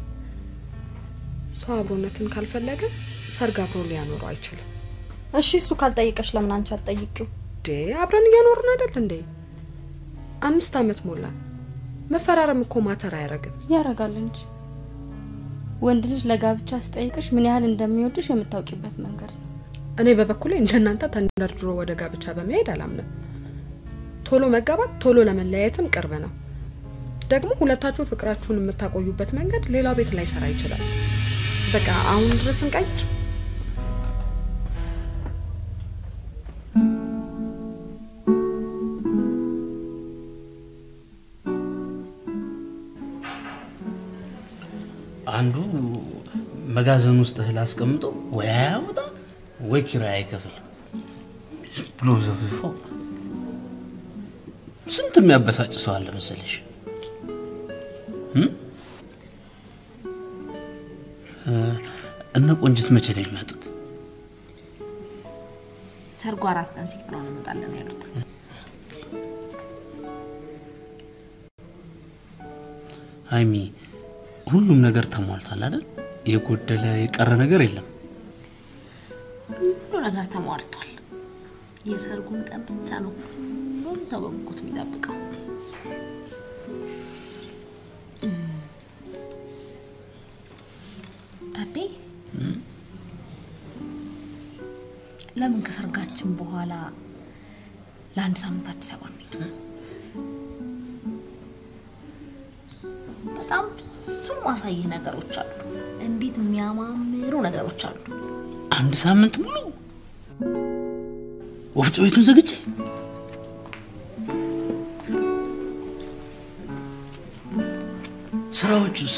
ሰው አብሮነትን ካልፈለገ ሰርግ አብሮ ሊያኖረው አይችልም። እሺ እሱ ካልጠየቀሽ ለምን አንቺ አትጠይቂው? ዴ አብረን እያኖርን አይደል እንዴ? አምስት አመት ሞላን። መፈራረም እኮ ማተር አያረግም። ያረጋል እንጂ ወንድ ልጅ ለጋብቻ ስጠይቅሽ ምን ያህል እንደሚወድሽ የምታውቂበት መንገድ ነው። እኔ በበኩሌ እንደናንተ ተንደርድሮ ወደ ጋብቻ በመሄድ አላምንም። ቶሎ መጋባት ቶሎ ለመለያየትም ቅርብ ነው። ደግሞ ሁለታችሁ ፍቅራችሁን የምታቆዩበት መንገድ ሌላው ቤት ላይ ሰራ ይችላል። በቃ አሁን ድረስ እንቀይር። አንዱ መጋዘን ውስጥ እህል አስቀምጦ ወይ አያወጣ ወይ ኪራይ አይከፍል ዝም ብሎ ዘፍፎ ስንት የሚያበሳጭ ሰው አለ መሰለሽ። እም? እ፣ እነ ቆንጅት መቼ ነው የሚመጡት? ሰርጉ አራት ቀን ሲቀረው እንመጣለን ያሉት። ሀይሚ ሁሉም ነገር ተሟልቷል አይደል? የጎደለ የቀረ ነገር የለም። ሁሉ ነገር ተሟልቷል። የሰርጉን ቀን ብቻ ነው ሁሉም ሰው በጉጉት የሚጠብቀው። ታዴ ለምን ከሰርጋችን በኋላ ለአንድ ሳምንት አዲስ አበባ እንሄድ? በጣም ብዙ ማሳይህ ነገሮች አሉ። እንዴት የሚያማምሩ ነገሮች አሉ። አንድ ሳምንት ሙሉ ወፍጮ ቤቱን ዘግቼ ስራዎቹስ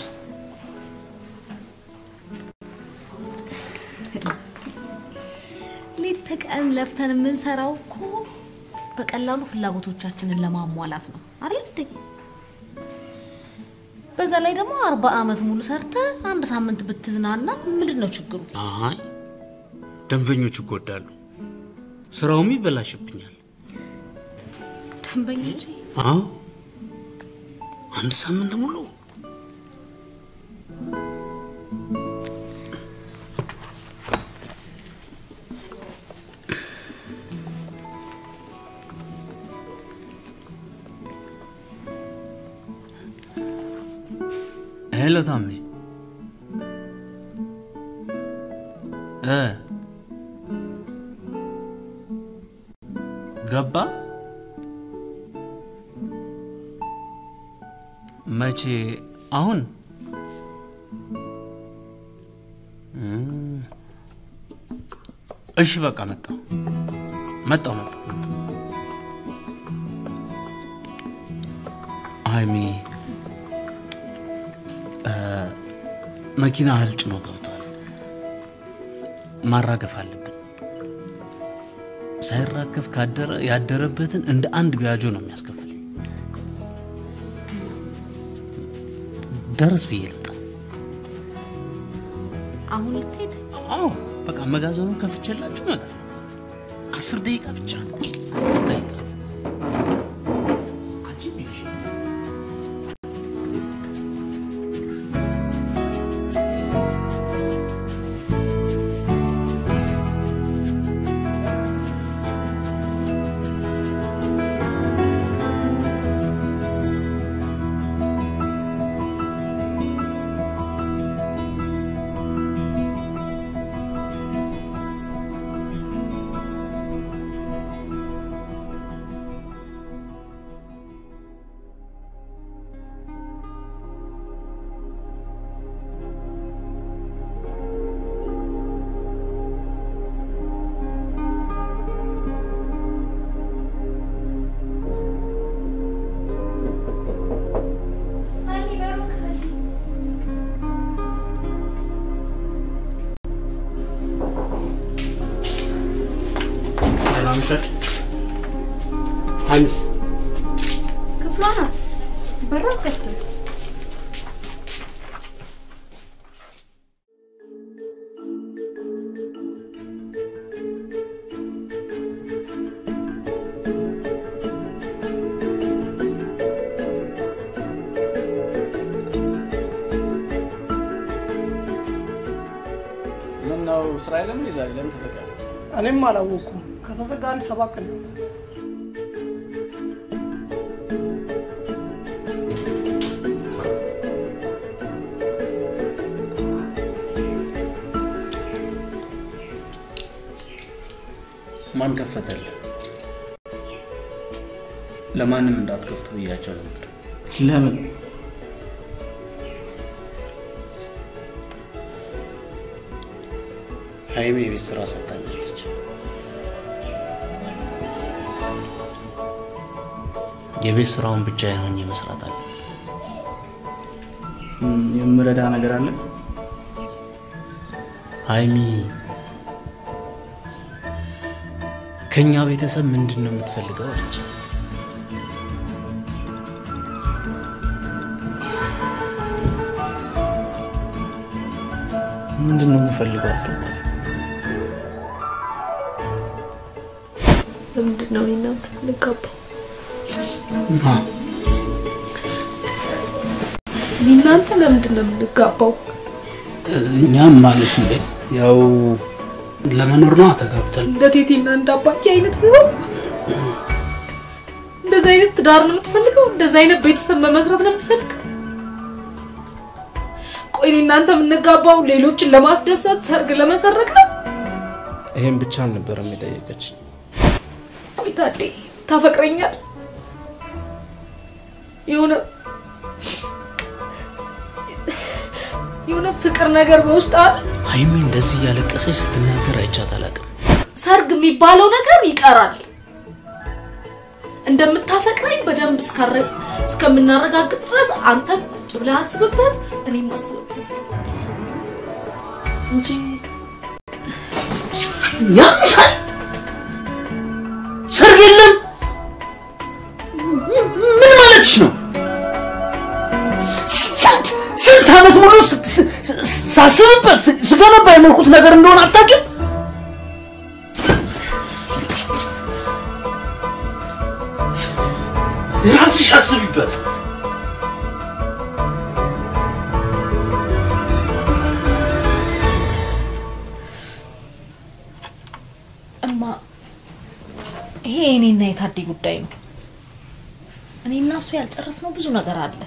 ሌት ተቀን ለፍተን የምንሰራው እኮ በቀላሉ ፍላጎቶቻችንን ለማሟላት ነው አይደል እንዴ? በዛ ላይ ደግሞ አርባ አመት ሙሉ ሰርተ አንድ ሳምንት ብትዝናና ምንድን ነው ችግሩ? አይ ደንበኞች ይጎዳሉ፣ ስራውም ይበላሽብኛል። ደንበኞቼ አዎ አንድ ሳምንት ሙሉ ሄሎ ታሜ እ ገባ መቼ አሁን እም፣ እሺ በቃ መጣሁ መጣሁ መጣሁ መጣሁ ሀይሚ እ፣ መኪና እህል ጭኖ ገብቷል ማራገፍ አለብን ሳይራገፍ ካደረ ያደረበትን እንደ አንድ ቢያጆ ነው የሚያስከፍለኝ ደረስ ብዬ ልምጣ አሁን ልትሄድ? አዎ በቃ መጋዘኑን ከፍቼላችሁ እመጣለሁ አስር ደቂቃ ብቻ አስር ደቂቃ አንቺ ብዬሽ ደህና አመሻችሁ ሀይሚስ ክፍሏ ናት። በራ አትከፍትም። ምን ነው ስራ የለም እንዴ ዛሬ? ለምን ተዘጋ? እኔም አላወቅኩም። ከተዘጋ አንድ ሰባት ቀን ይሆናል። ማን ከፈተልህ? ለማንም እንዳትከፍቱ ብያቸው ነበር። ለምን? ሀይሜ የቤት ስራ ሰጥታኛለች። የቤት ስራውን ብቻዬን ሆኜ መስራት አለ። ም፣ የምረዳ ነገር አለ? ሀይሚ ከኛ ቤተሰብ ምንድን ነው የምትፈልገው አለች። ምንድን ነው የምፈልገው አልካት ታዲያ? ለምንድን ነው እኔ እናንተ የምንጋባው? ማ እኔ እናንተ ለምንድን ነው የምንጋባው? እኛም ማለት ነው ያው ለመኖር ነው ተጋብተን እንደ ቴቴና እንደ አባዬ አይነት ኑሮ እንደዚህ አይነት ትዳር ነው የምትፈልገው? እንደዚህ አይነት ቤተሰብ መመስረት ነው የምትፈልገው? ቆይ እኔ እናንተ የምንጋባው ሌሎችን ለማስደሰት ሰርግ ለመሰረቅ ነው? ይሄን ብቻ አልነበረም የጠየቀች። ቆይ ታዴ ታፈቅረኛል? የሆነ የሆነ ፍቅር ነገር በውስጥ አለ? ሀይሚ እንደዚህ እያለቀሰች ስትናገር አይቻት አላውቅም። ሰርግ የሚባለው ነገር ይቀራል። እንደምታፈቅረኝ በደንብ እስካረ- እስከምናረጋግጥ ድረስ አንተ ቁጭ ብለህ አስብበት፣ እኔም አስብበት እንጂ ያምሻል። ሰርግ የለም። ምን ማለትሽ ነው? ስንት ስንት ዓመት ሙሉ ስ- ስ- ስ- ሳስብበት ስ- ስገነባ የኖርኩት ነገር እንደሆነ አታውቂም? ራስሽ አስቢበት። እማ ይሄ የእኔና የታዴ ጉዳይ ነው። እኔና እሱ ያልጨረስነው ብዙ ነገር አለ።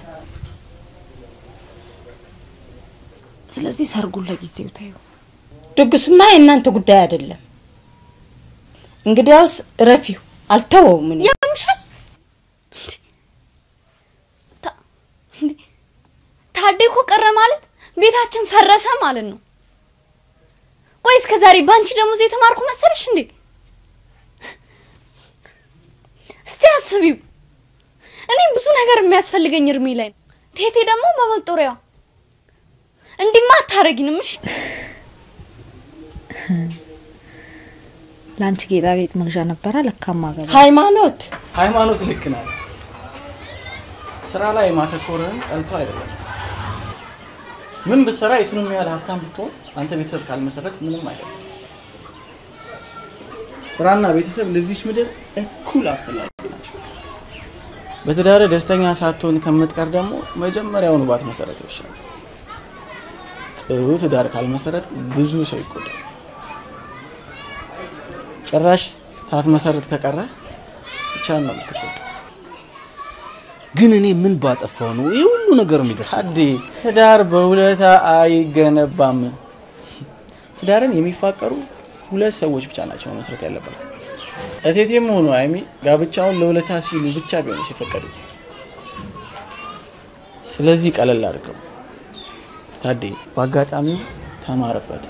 ስለዚህ ሰርጉን ለጊዜው ታዩ። ድግሱማ የእናንተ ጉዳይ አይደለም። እንግዲያውስ ረፊው አልተወውም። እኔ ያምሻል። ታዴ እኮ ቀረ ማለት ቤታችን ፈረሰ ማለት ነው። ቆይ እስከ ዛሬ ባንቺ ደሞዝ የተማርኩ መሰለሽ እንዴ? እስቲ አስቢው። እኔ ብዙ ነገር የሚያስፈልገኝ እርሜ ላይ ነው። ቴቴ ደግሞ በመጦሪያዋ እንዲማ አታረጊንም። እሺ ለአንቺ ጌጣጌጥ መግዣ ነበረ ለካማ ገባ ሃይማኖት ሃይማኖት ልክ ናት። ስራ ላይ ማተኮርህን ጠልተው አይደለም። ምን ብትሰራ የቱንም ያህል ሀብታም ብትሆን አንተ ቤተሰብ ካልመሰረት ምንም አይደለም። ስራና ቤተሰብ ለዚች ምድር እኩል አስፈላጊ ናቸው። በትዳር ደስተኛ ሳትሆን ከምትቀር ደግሞ መጀመሪያውኑ ባትመሰረት ይሻላል። ጥሩ ትዳር ካልመሰረት ብዙ ሰው ይጎዳል። ጭራሽ ሳትመሰረት ከቀረ ብቻ ነው የምትጎዳው። ግን እኔ ምን ባጠፋው ነው ይህ ሁሉ ነገር የሚደርሰው? ታዴ ትዳር በውለታ አይገነባም። ትዳርን የሚፋቀሩ ሁለት ሰዎች ብቻ ናቸው መመስረት ያለባቸው። እቴቴም ሆኑ አይሚ ጋብቻውን ለውለታ ሲሉ ብቻ ቢሆንስ የፈቀዱት። ስለዚህ ቀለል አድርገው ታዴ፣ በአጋጣሚው ተማርበት።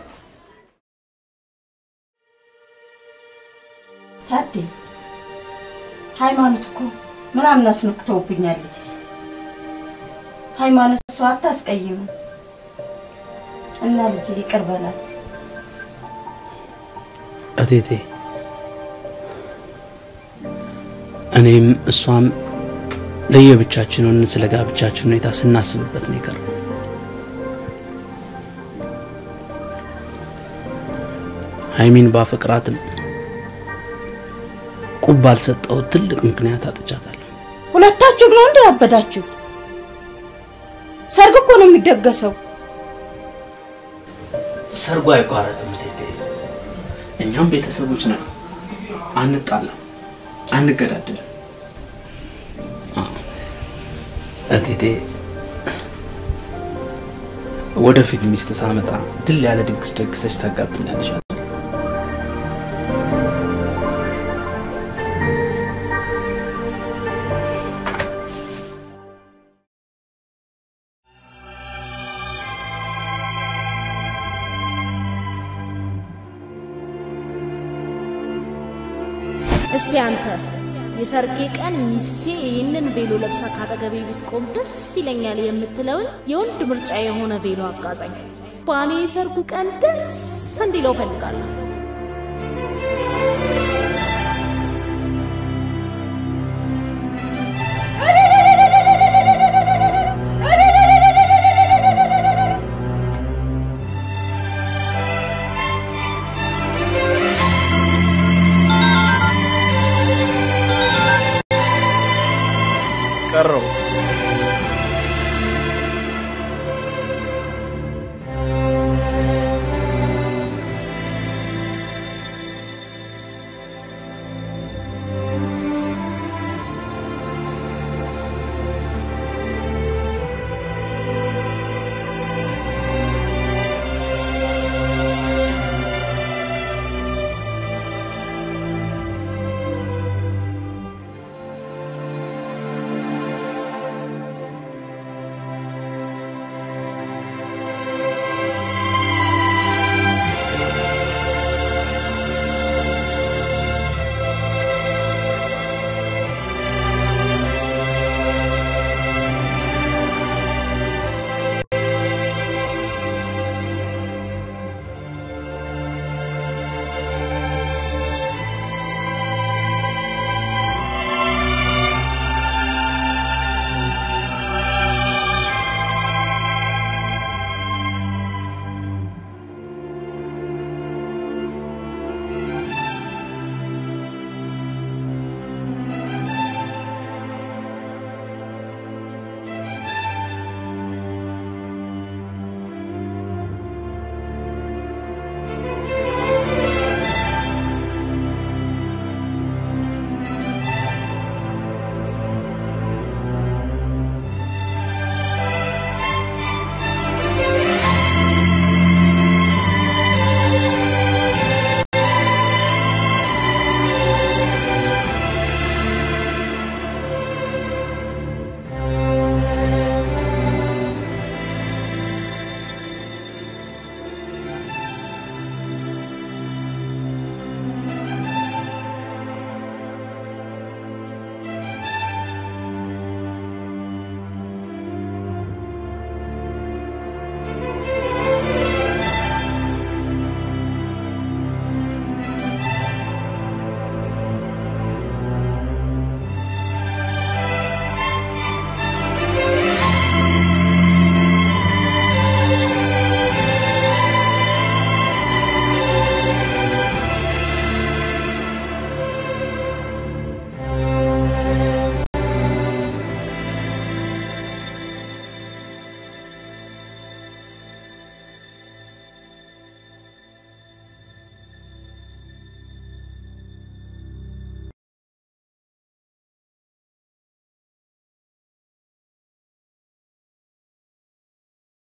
ታዴ ሃይማኖት እኮ ምናምን አስነክተውብኛለች። ሃይማኖት እሷ አታስቀይሙ እና ልጅ ይቅር በላት። እቴቴ እኔም እሷም ለየብቻችን ሆነን ስለ ጋብቻችን ሁኔታ ስናስብበት ነው የቀረው። ሀይሚን ባፈቅራትም ቁብ ባልሰጠሁት ትልቅ ምክንያት አጥቻታለሁ። ሁለታችሁም ነው እንደ ያበዳችሁት? ሰርግ እኮ ነው የሚደገሰው። ሰርጉ አይቋረጥም እቴቴ። እኛም ቤተሰቦች ነን። አንጣላም፣ አንገዳደልም። እቴቴ ወደፊት ሚስት ሳመጣ ድል ያለ ድግስ ደግሰሽ ታጋብኛለሽ። እስቲ አንተ የሰርጌ ቀን ሚስቴ ይህንን ቬሎ ለብሳ ካጠገቤ ብትቆም ደስ ይለኛል የምትለውን የወንድ ምርጫ የሆነ ቬሎ አጋዛኝ። ባሌ የሰርጉ ቀን ደስ እንዲለው ፈልጋለሁ።